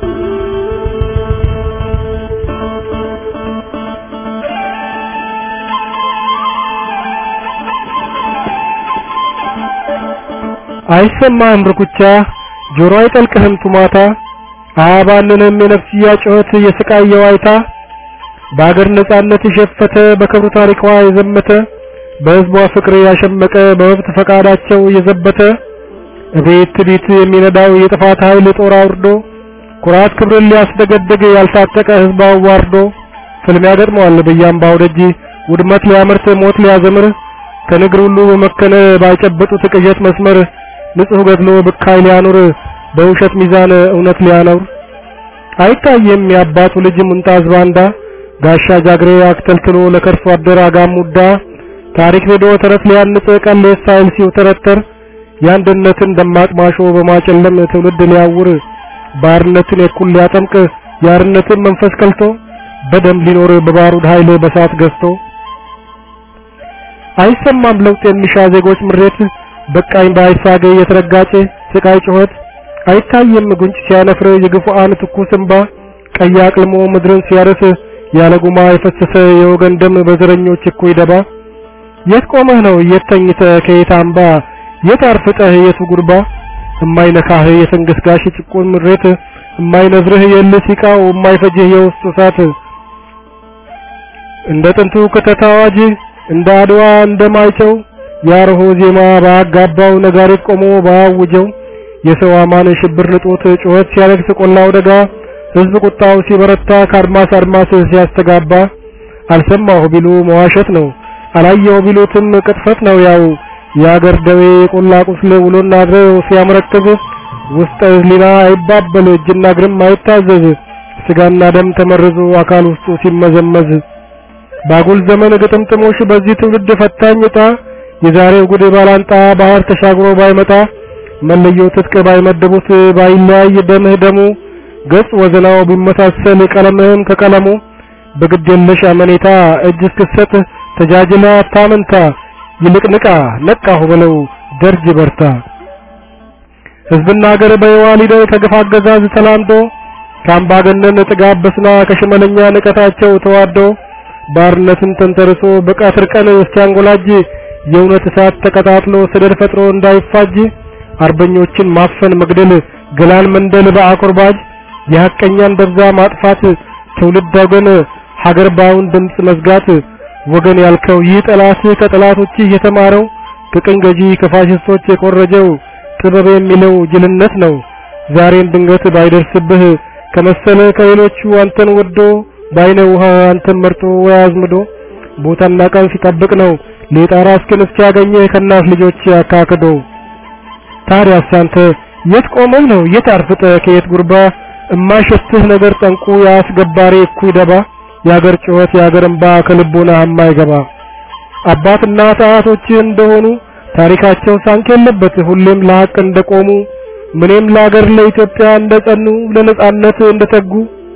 አይሰማህም ርኩቻ ጆሮ አይጠልቅህም ቱማታ አያባልንም የነፍስያ ጩኸት የስቃይ የዋይታ በአገር ነጻነት የሸፈተ በክብሩ ታሪኳ የዘመተ በሕዝቧ ፍቅር ያሸመቀ በመብት ፈቃዳቸው የዘበተ እቤት ትቢት የሚነዳው የጥፋት ኃይል ጦር አውርዶ ኩራት ክብርን ሊያስደገድግ ያልታጠቀ ህዝብ አዋርዶ ፍልሚያ ገጥመዋል በያምባው ደጅ ውድመት ሊያመርት ሞት ሊያዘምር ከንግር ሁሉ በመከነ ባይጨበጡት ቅዠት መስመር ንጹህ ገድሎ ብካይ ሊያኖር በውሸት ሚዛን እውነት ሊያኖር አይታየም የአባቱ ልጅ ሙንጣዝ ባንዳ ጋሻ ጃግሬ አክተልትሎ ለከርሶ አደር አጋሙዳ ታሪክ ሄዶ ተረት ሊያንጽ ቀሌ ሳይል ሲውተረተር የአንድነትን ደማቅ ማሾ በማጨለም ትውልድ ሊያውር ባርነትን የኩል ሊያጠምቅ የአርነትን መንፈስ ከልቶ በደም ሊኖር በባሩድ ኃይል በሳት ገዝቶ አይሰማም ለውጥ የሚሻ ዜጎች ምሬት በቃኝ ባይሳገ የተረጋጨ ስቃይ ጩኸት አይታየም ጉንጭ ሲያነፍር የግፉአን ትኩስ እንባ ቀይ አቅልሞ ምድርን ሲያርስ ያለ ጉማ የፈሰሰ የወገን ደም በዘረኞች እኩይ ደባ የት ቆመህ ነው የት ተኝተህ ከየት አምባ የት አርፍጠህ የቱ ጉርባ እማይነካህ የትንግስጋሽ ጭቁን ምሬት እማይነዝርህ የልህ ሲቃው እማይፈጅህ የውስጡ እሳት እንደ ጥንቱ ክተት አዋጅ እንደ አድዋ እንደማይጨው ያርሆ ዜማ ባጋባው ነጋሪት ቆሞ ባያውጀው የሰው አማን ሽብር ልጦት ጩኸት ሲያለቅስ ቆላው ደጋ ህዝብ ቁጣው ሲበረታ ከአድማስ አድማስ ሲያስተጋባ አልሰማሁ ቢሉ መዋሸት ነው አላየው ቢሉትም ቅጥፈት ነው ያው የአገር ደዌ የቆላ ቁስል ውሎና አድሮ ሲያመረክዝ ውስጠ ህሊና አይባበል እጅና እግርም አይታዘዝ ስጋና ደም ተመርዞ አካል ውስጡ ሲመዘመዝ ባጉል ዘመን ግጥምጥሞሽ በዚህ ትውልድ ፈታኝ ዕጣ የዛሬው ጉድ ባላንጣ ባህር ተሻግሮ ባይመጣ መለዮ ትጥቅ ባይመድቡት ባይለያይ ደምህ ደሙ ገጽ ወዘናው ቢመሳሰል ቀለምህም ከቀለሙ በግድ የለሽ አመኔታ እጅ እስክሰጥ ተጃጅላ አታመንታ ይልቅ ንቃ ነቃሁ በለው ደርጅ በርታ ህዝብና ሀገር በየዋሊደው ከግፍ አገዛዝ ተላምዶ ከአምባገነን ጥጋብ በስና ከሽመለኛ ንቀታቸው ተዋዶ ባርነትን ተንተርሶ በቀትር ቀን እስኪያንጎላጅ የእውነት እሳት ተቀጣጥሎ ሰደድ ፈጥሮ እንዳይፋጅ አርበኞችን ማፈን መግደል ገላል መንደል በአቁርባጅ የሐቀኛን ደብዛ ማጥፋት ትውልድ ወገን ሀገር ባውን ድምፅ መዝጋት ወገን ያልከው ይህ ጠላት ከጠላቶች የተማረው ከቅኝ ገዢ ከፋሽስቶች የኮረጀው ጥበብ የሚለው ጅልነት ነው ዛሬን ድንገት ባይደርስብህ ከመሰለ ከሌሎቹ አንተን ወዶ ባይነ ውሃ አንተን መርጦ ወያዝምዶ ቦታና ቀን ሲጠብቅ ነው ሌጣራ እስክን እስኪያገኘህ ከእናት ልጆች አካክዶ ታዲያስ አንተ የት ቆመህ ነው የት አርፍጠህ ከየት ጉርባ እማሸትህ ነገር ጠንቁ ያስገባሪ እኩይ ደባ የአገር ጩኸት የአገር እንባ ከልቦና የማይገባ አባትና አያቶችህ እንደሆኑ ታሪካቸው ሳንክ የለበት ሁሌም ለሀቅ እንደቆሙ ምንም ለአገር ለኢትዮጵያ እንደጸኑ ለነጻነት እንደተጉ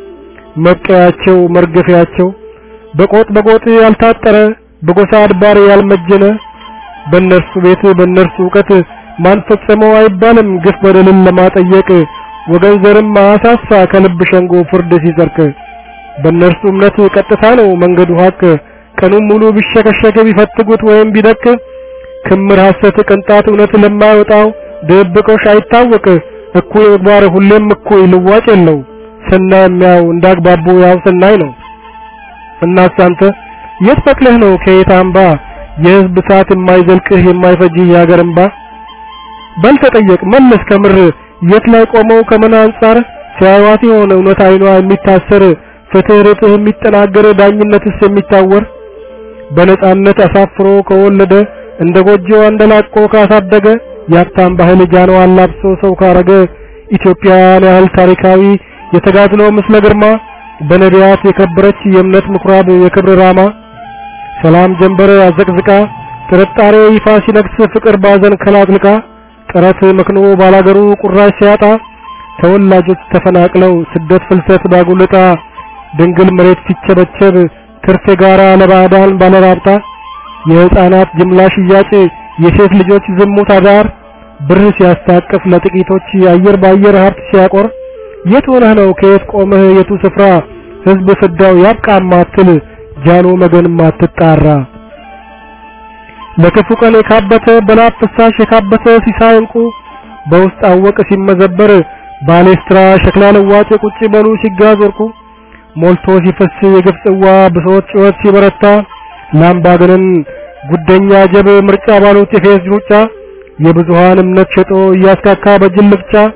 መብቀያቸው መርገፊያቸው በቆጥ በቆጥ ያልታጠረ በጎሳ አድባር ያልመጀነ በእነርሱ ቤት በእነርሱ እውቀት ማን ፈጸመው አይባልም ግፍ በደልን ለማጠየቅ ወገን ዘርም አሳሳ ከልብ ሸንጎ ፍርድ ሲጸርቅ በእነርሱ እምነት ቀጥታ ነው መንገዱ ሀቅ ቀኑን ሙሉ ቢሸከሸክ ቢፈትጉት ወይም ቢደቅ ክምር ሐሰት ቅንጣት እውነት ለማይወጣው ድብቆሽ አይታወቅ እኩይ ምግባር ሁሌም እኩይ ልዋጭ የለው ሰናይ የሚያው እንዳግባቡ ያው ሰናይ ነው እናስ አንተ የት በቅለህ ነው ከየት አምባ የህዝብ ሰዓት የማይዘልቅህ የማይፈጅህ የሀገር እንባ በል ተጠየቅ መለስ ከምር የት ላይ ቆመው ከምን አንጻር ሲያዩት የሆነ እውነት አይኗ የሚታሰር ፍትህ ርትህ የሚጠናገር ዳኝነትስ የሚታወር በነጻነት አሳፍሮ ከወለደ እንደ ጎጆ አንደላቆ ካሳደገ የሀብታም ባህል ጃኖ አላብሶ ሰው ካረገ ኢትዮጵያን ያህል ታሪካዊ የተጋድሎ ምስለ ግርማ በነቢያት የከበረች የእምነት ምኩራብ የክብር ራማ ሰላም ጀንበር አዘቅዝቃ ጥርጣሬ ይፋ ሲነግስ ፍቅር ባዘን ከላጥልቃ ጥረት መክኖ ባላገሩ ቁራሽ ሲያጣ ተወላጆች ተፈናቅለው ስደት ፍልሰት ባጉልጣ ድንግል መሬት ሲቸበቸብ ትርፍ የጋራ ለባዕዳን ባለራብጣ የህፃናት ጅምላ ሽያጭ የሴት ልጆች ዝሙት አዳር ብር ሲያስታቅፍ ለጥቂቶች አየር ባየር ሀብት ሲያቆር የት ሆነህ ነው ከየት ቆመህ የቱ ስፍራ ህዝብ ፍዳው ያብቃ ማትል ጃኖ መገን ማትጣራ ለክፉ ቀን የካበተ በላብ ፍሳሽ የካበተ ሲሳይ እንቁ በውስጥ አወቅ ሲመዘበር ባሌስትራ ሸክላ ለዋጭ ቁጭ በሉ ሲጋዝ ወርቁ ሞልቶ ሲፈስ የግፍ ጽዋ ብሶት ጩኸት ሲበረታ ላምባገነን ጉደኛ ጀብ ምርጫ ባሉት የፌዝ ሩጫ የብዙሃን እምነት ሸጦ እያስካካ በጅል ልፍጫ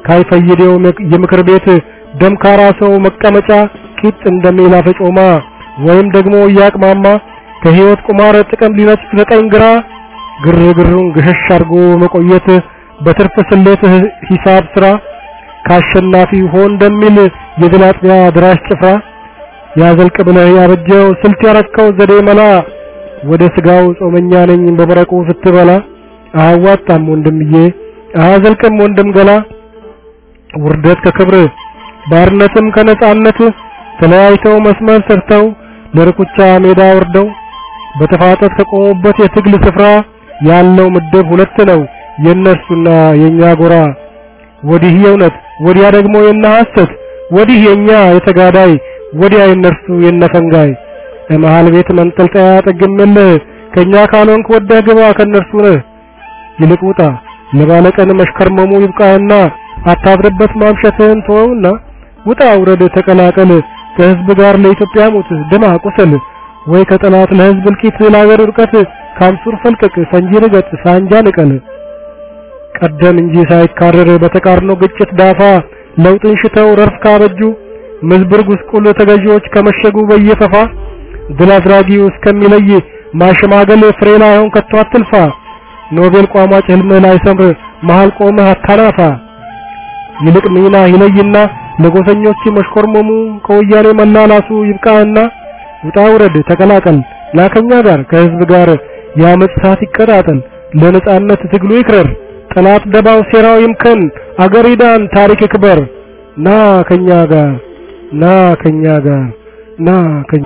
ካይፈይዴው የምክር ቤት ደምካራ ሰው መቀመጫ ቂጥ እንደሚል አፈጮማ ወይም ደግሞ እያቅማማ ከህይወት ቁማር ጥቅም ሊነጥቅ ዘጠኝ ግራ ግርግሩን ግሸሽ አድርጎ መቆየት በትርፍ ስሌት ሂሳብ ስራ ካሸናፊ ሆን እንደሚል የድል አጥቢያ ድራሽ ጭፍራ ያዘልቅ ብለህ ያበጀው ስልት ያረከው ዘዴ መላ ወደ ስጋው ጾመኛ ነኝ በመረቁ ስትበላ አያዋጣም ወንድምዬ አያዘልቅም ወንድም ገላ ውርደት ከክብር ባርነትም ከነጻነት ተለያይተው መስመር ሰርተው ለርኩቻ ሜዳ ወርደው በተፋጠት ከቆሙበት የትግል ስፍራ ያለው ምድብ ሁለት ነው የነርሱና የኛ ጎራ ወዲህ የእውነት ወዲያ ደግሞ የነ ሐሰት ወዲህ የኛ የተጋዳይ ወዲያ የነርሱ የነፈንጋይ መሃል ቤት መንጠልጠያ ጠግምልህ ከኛ ካልሆንክ ወደህ ግባ ከነርሱ ነህ ይልቅ ውጣ ለባለቀን መሽከርመሙ ይብቃህና አታብርበት ማምሸትህን ተወውና ውጣ ውረድ ተቀላቀል ከህዝብ ጋር ለኢትዮጵያ ሙት ደማ ቁሰል ወይ ከጠላት ለህዝብ እልቂት ለአገር ውድቀት ካምሱር ፈልቀቅ ፈንጂ ርገጥ ሳንጃ ንቀል ቀደም እንጂ ሳይካረር በተቃርኖ ግጭት ዳፋ ለውጥን ሽተው ረርፍ ካበጁ ምዝብር ጉስቁል ተገዢዎች ከመሸጉ በየፈፋ ድል አድራጊው እስከሚለይ ማሸማገል ፍሬ ላይሆን ከቶ አትልፋ ኖቤል ቋሟጭ ህልምህ ላይ ሰምር መሃል ቆመህ አታናፋ ይልቅ ሚና ይለይና ለጎሰኞች መሽኮርመሙ ከወያኔ መላላሱ ይብቃህና ውጣ ውረድ ተቀላቀል ላከኛ ጋር ከህዝብ ጋር የአመፅ እሳት ይቀጣጠል ለነጻነት ትግሉ ይክረር ጠላት ደባው ሴራው ይምከን አገር ይዳን ታሪክ ይክበር ና ከኛ ጋር ና ከኛ ጋር ና ከኛ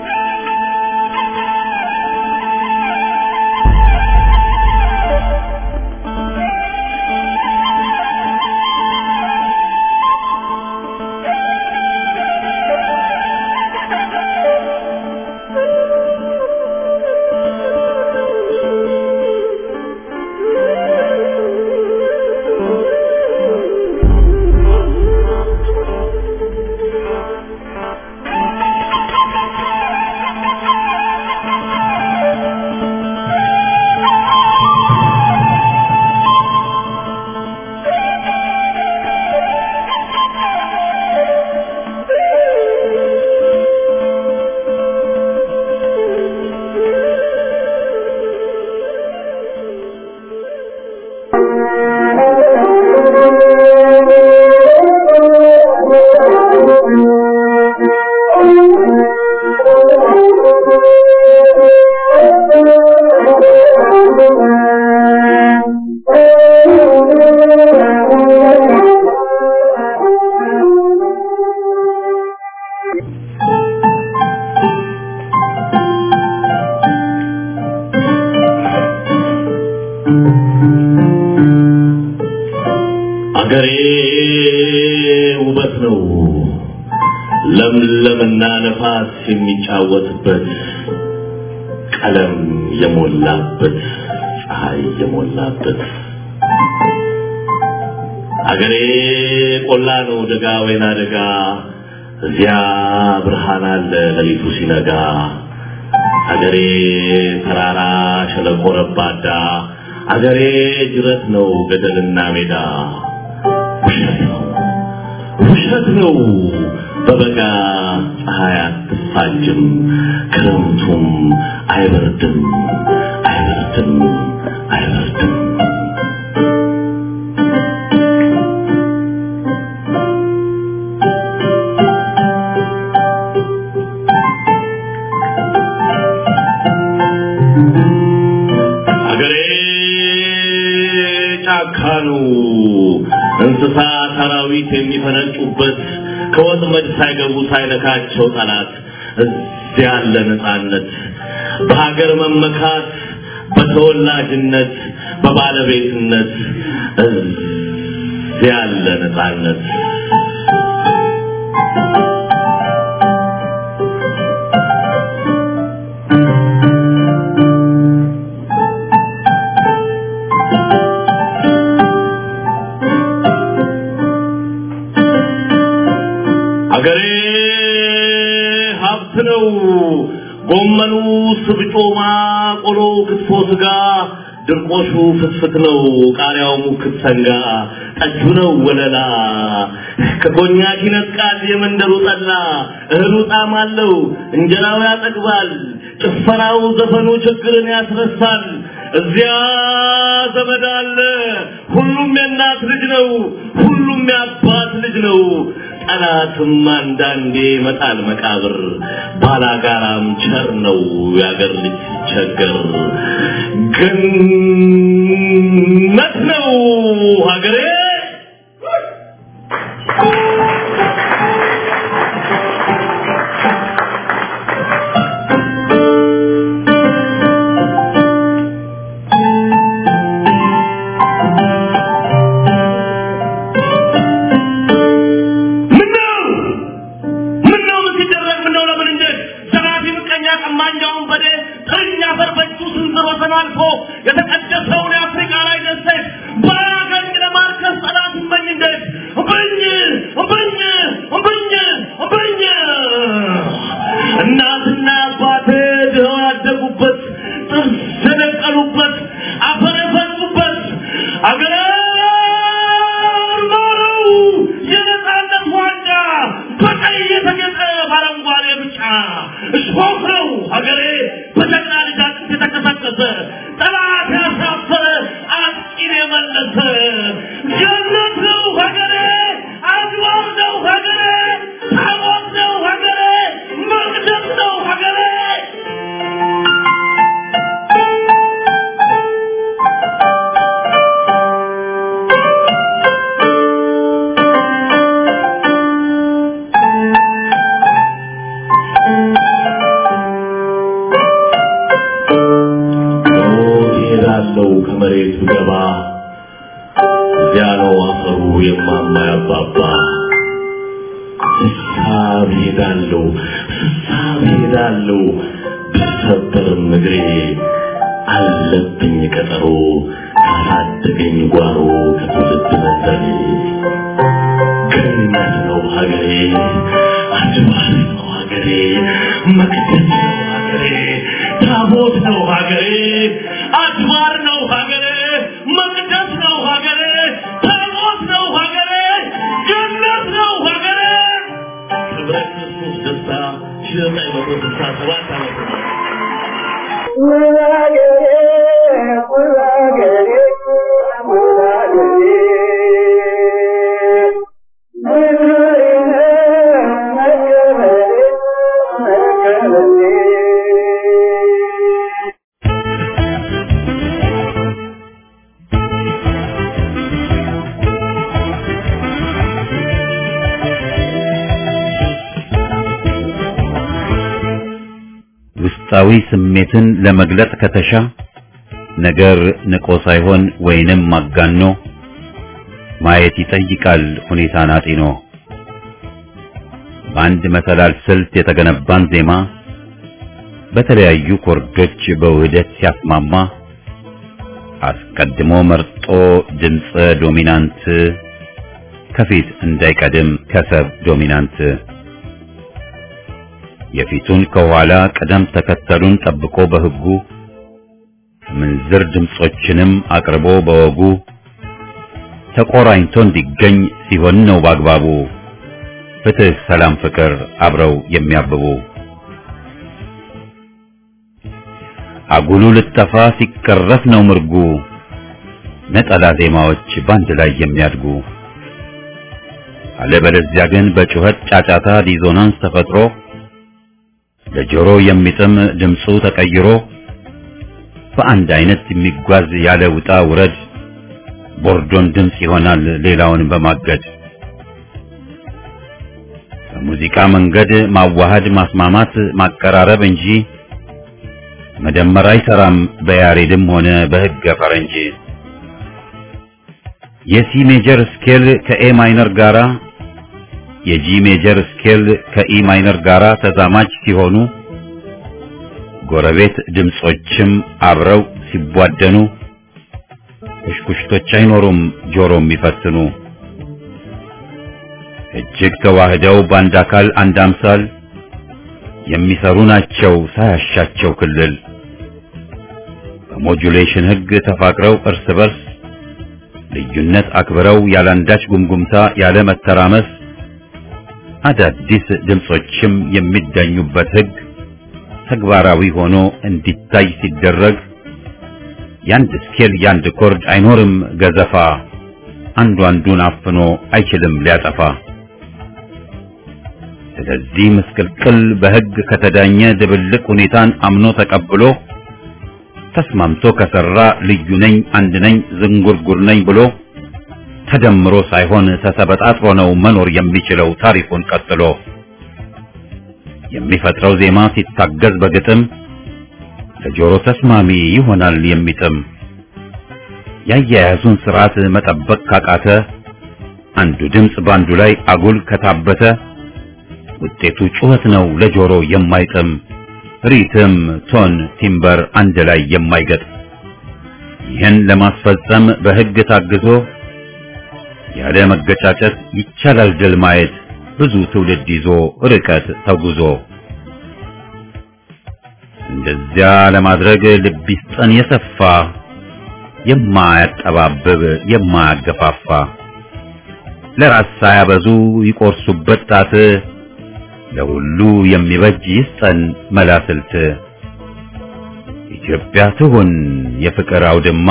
አገሬ ውበት ነው ለምለምና ነፋስ የሚጫወትበት ቀለም የሞላበት ፀሐይ የሞላበት አገሬ ቆላ ነው ደጋ ወይና ደጋ እዚያ ብርሃን አለ ሌሊቱ ሲነጋ አገሬ ተራራ ሸለቆ ረባዳ አገሬ ጅረት ነው ገደልና ሜዳ ውሸት ነው ውሸት ነው በበጋ ፀሐይ አትፋጅም ክረምቱም አይበርድም አይበርድም አይበርድም አገሬ ጫካ ነው እንስሳ ሰራዊት የሚፈነጩበት ከወጥመድ ሳይገቡ ሳይነካቸው ጠላት እዚያ ያለ ነፃነት በሀገር መመካት በተወላጅነት በባለቤትነት እዚያ ያለ ነፃነት አገሬ ሀብት ነው። ጎመኑ፣ ስብጮማ፣ ቆሎ፣ ክትፎ፣ ስጋ ድርቆሹ ፍትፍት ነው ቃሪያው ሙክት ሰንጋ ጠጁ ነው ወለላ ከኮኛክ ይነጥቃል የመንደሩ ጠላ እህሉ ጣዕም አለው እንጀራው ያጠግባል ጭፈራው ዘፈኑ ችግርን ያስረሳል እዚያ ዘመድ አለ ሁሉም የእናት ልጅ ነው ሁሉም የአባት ልጅ ነው ጠላትም አንዳንዴ መጣል መቃብር ባላጋራም ቸር ነው ያገር ልጅ ሲቸገር ገነት ነው ሀገሬ ምነው ምነው ምን ሲደረግ ምነው ለምን እንዴት ዘራፊ ምቀኛ ቀማኛውን በዴ ጥርኛ ፈርበቹ ስንዝር ወሰን አልፎ የተቀደሰውን የአፍሪካ ላይ ደሴት በአገኝ ለማርከስ ጠላት እመኝ እንዴት እምብኝ እምብኝ እምብኝ እምብኝ እናትና አባቴ ድኸው ያደጉበት ጥርስ የነቀሉበት አፈር የፈጹበት አገር ማረው የነፃነት ዋንጫ በቀይ የተጌጠ በአረንጓዴ ብጫ እሾህ ነው ሀገሬ በጀግና ልጅ አጥንት የተቀሰቀሰ ጠላት ያሳፈረ አጥቂን የመለሰ ገነት ነው ሀገሬ አድዋር ነው ሀገሬ ታቦት ነው ሀገሬ መቅደስ ነው ሀገሬ እሄዳለሁ ከመሬቱ ገባ እዚያ ነው አፈሩ የማማ ያባባ ስሳብ ሄዳለሁ ስሳብ ሄዳለሁ ብሰበርም እግሬ አለብኝ ቀጠሮ ካሳደገኝ ጓሮ ከትውልድ መንደሬ ገነት ነው ሀገሬ አድባር ነው ሀገሬ መቅደስ ነው ሀገሬ ታቦት ነው ሀገሬ አድባር ነው ሀገሬ መቅደስ ነው ሀገሬ ታቦት ነው ሀገሬ ገነት ነው ሀገሬ ክብረ ክርስቶስ ደስታ ሺህ ዘጠኝ መቶ ስልሳ ሰባት ዓመተ ምህረት ውስጣዊ ስሜትን ለመግለጥ ከተሻ ነገር ንቆ ሳይሆን ወይንም ማጋኖ ማየት ይጠይቃል ሁኔታን አጢኖ። በአንድ መሰላል ስልት የተገነባን ዜማ በተለያዩ ኮርዶች በውህደት ሲያስማማ አስቀድሞ መርጦ ድምፀ ዶሚናንት ከፊት እንዳይቀድም ከሰብ ዶሚናንት የፊቱን ከኋላ ቅደም ተከተሉን ጠብቆ በሕጉ ምንዝር ድምጾችንም አቅርቦ በወጉ ተቆራኝቶ እንዲገኝ ሲሆን ነው በአግባቡ ፍትህ፣ ሰላም፣ ፍቅር አብረው የሚያብቡ አጉሉ ልጠፋ ሲቀረፍ ነው ምርጉ ነጠላ ዜማዎች ባንድ ላይ የሚያድጉ አለበለዚያ ግን በጩኸት ጫጫታ ዲዞናንስ ተፈጥሮ ለጆሮ የሚጥም ድምፁ ተቀይሮ በአንድ አይነት የሚጓዝ ያለ ውጣ ውረድ ቦርዶን ድምፅ ይሆናል ሌላውን በማገድ በሙዚቃ መንገድ ማዋሃድ ማስማማት ማቀራረብ እንጂ መደመር አይሰራም በያሬድም ሆነ በሕገ ፈረንጅ የሲ ሜጀር ስኬል ከኤ ማይነር ጋራ የጂ ሜጀር ስኬል ከኢ ማይነር ጋራ ተዛማጅ ሲሆኑ ጎረቤት ድምጾችም አብረው ሲቧደኑ ኩሽኩሽቶች አይኖሩም ጆሮ የሚፈትኑ እጅግ ተዋህደው በአንድ አካል አንድ አምሳል የሚሰሩ ናቸው ሳያሻቸው ክልል በሞጁሌሽን ሕግ ተፋቅረው እርስ በርስ ልዩነት አክብረው ያላንዳች ጉምጉምታ ያለ መተራመስ አዳዲስ ድምጾችም የሚዳኙበት ሕግ ተግባራዊ ሆኖ እንዲታይ ሲደረግ ያንድ ስኬል ያንድ ኮርድ አይኖርም ገዘፋ አንዱ አንዱን አፍኖ አይችልም ሊያጠፋ። ስለዚህ ምስቅልቅል በሕግ ከተዳኘ ድብልቅ ሁኔታን አምኖ ተቀብሎ ተስማምቶ ከሰራ ልዩ ነኝ አንድ ነኝ ዝንጉርጉር ነኝ ብሎ ተደምሮ ሳይሆን ተሰበጣጥሮ ነው መኖር የሚችለው ታሪኩን ቀጥሎ የሚፈጥረው ዜማ ሲታገዝ በግጥም ለጆሮ ተስማሚ ይሆናል የሚጥም ያያያዙን ስርዓት መጠበቅ ካቃተ አንዱ ድምፅ ባንዱ ላይ አጉል ከታበተ ውጤቱ ጩኸት ነው ለጆሮ የማይጥም ሪትም፣ ቶን፣ ቲምበር አንድ ላይ የማይገጥ ይህን ለማስፈጸም በሕግ ታግዞ ያለ መገጫጨት ይቻላል ድል ማየት ብዙ ትውልድ ይዞ ርቀት ተጉዞ እንደዚያ ለማድረግ ልብ ይስጠን የሰፋ የማያጠባብብ የማያገፋፋ ለራስ ሳያበዙ ይቆርሱበት ጣት ለሁሉ የሚበጅ ይስጠን መላስልት ኢትዮጵያ ትሁን የፍቅር አውድማ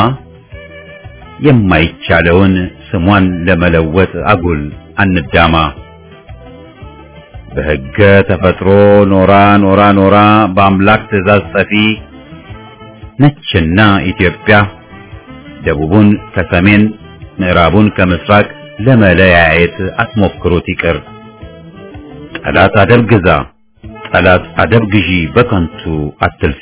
የማይቻለውን ስሟን ለመለወጥ አጉል አንዳማ በሕገ ተፈጥሮ ኖራ ኖራ ኖራ በአምላክ ትእዛዝ ጠፊ ነችና ኢትዮጵያ ደቡቡን ከሰሜን ምዕራቡን ከምስራቅ ለመለያየት አትሞክሩት ይቅር። ጠላት አደብ ግዛ፣ ጠላት አደብ ግዢ፣ በከንቱ አትልፊ።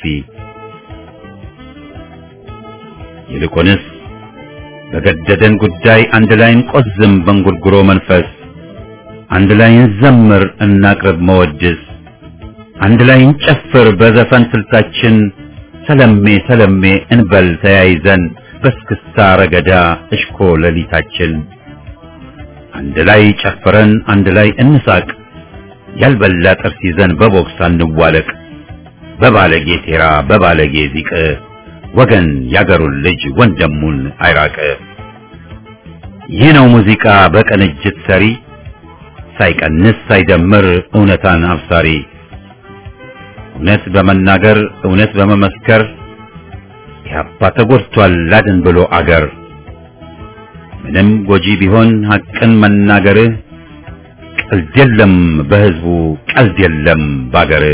ይልቁንስ በገደደን ጉዳይ አንድ ላይ እንቆዝም በእንጉርጉሮ መንፈስ፣ አንድ ላይ እንዘምር እናቅርብ መወድስ፣ አንድ ላይ እንጨፍር በዘፈን ስልታችን፣ ሰለሜ ሰለሜ እንበል ተያይዘን በስክስታ ረገዳ እሽኮ ሌሊታችን አንድ ላይ ጨፍረን አንድ ላይ እንሳቅ ያልበላ ጥርስ ይዘን በቦክስ አንዋለቅ በባለጌ ሴራ በባለጌ ዚቅ ወገን ያገሩን ልጅ ወንድሙን አይራቅ ይህ ነው ሙዚቃ በቅንጅት ሰሪ ሳይቀንስ ሳይደምር እውነታን አብሳሪ እውነት በመናገር እውነት በመመስከር ኢህአፓ ተጎድቷል ላድን ብሎ አገር ምንም ጎጂ ቢሆን ሐቅን መናገርህ ቀልድ የለም በህዝቡ ቀልድ የለም ባገር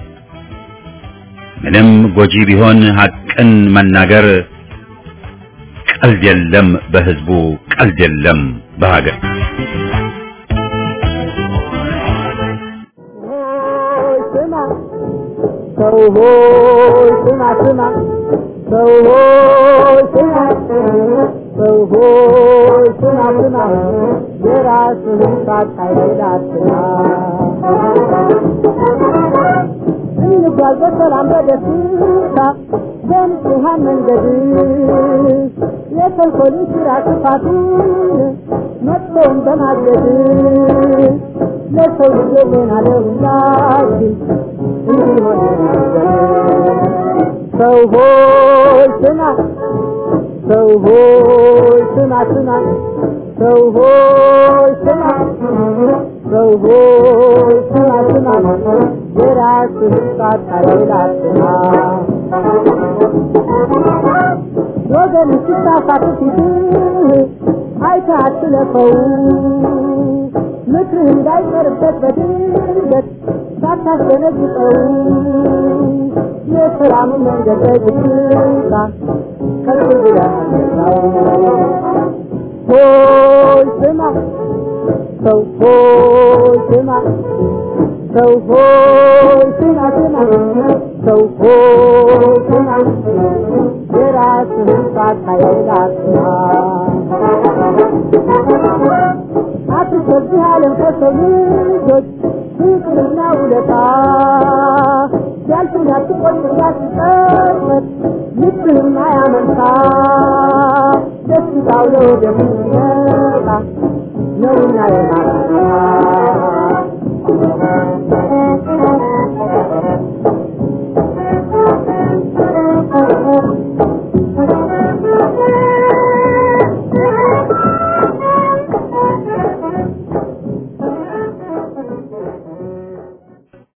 ምንም ጎጂ ቢሆን ሐቅን መናገር ቀልድ የለም በህዝቡ ቀልድ የለም በሀገር ሰው ሆይ ስማ ስማ ሰው ሆይ ስማ ሰው ሆይ ስማ ስማ የራስህን ሳታይል አትማ እንጓዝ በሰላም በደስታ በንጹሐን መንገድ የተንኮልን ስራ ክፋቱን መጥፎን በማገድ ለሰው ልጅ ዜና ለሁላችን እንዲሆን ሰው ሆይ ስማ ሰው ሆይ ስማ ስማ ሰው ሆይ ስማ ሰው ሆይ ስማ ስማ የራስህን ሳታይል አትማ ወገን ሲሳሳት ፊትህ አይተህ አትለፈው ምክርህ እንዳይቀርበት በድንገት ሳታስደነግጠው የሰላም መንገድ በግታ ከፍ ብለህ አድርገው ሆይ ስማ ሰው ሆይ ስማ ሰው ሆይ ስማ ስማ ሰው ሆይ ስማ የራስህን ሳታይል አትማ አትሰብህ ዓለም ከሰው ልጆች ፍቅርና ውለታ ያልፍን ያትቆጥ ያትጠመት ልብህም አያመንታ ደስታው ለወደፊት ይመጣ ነውና የማታ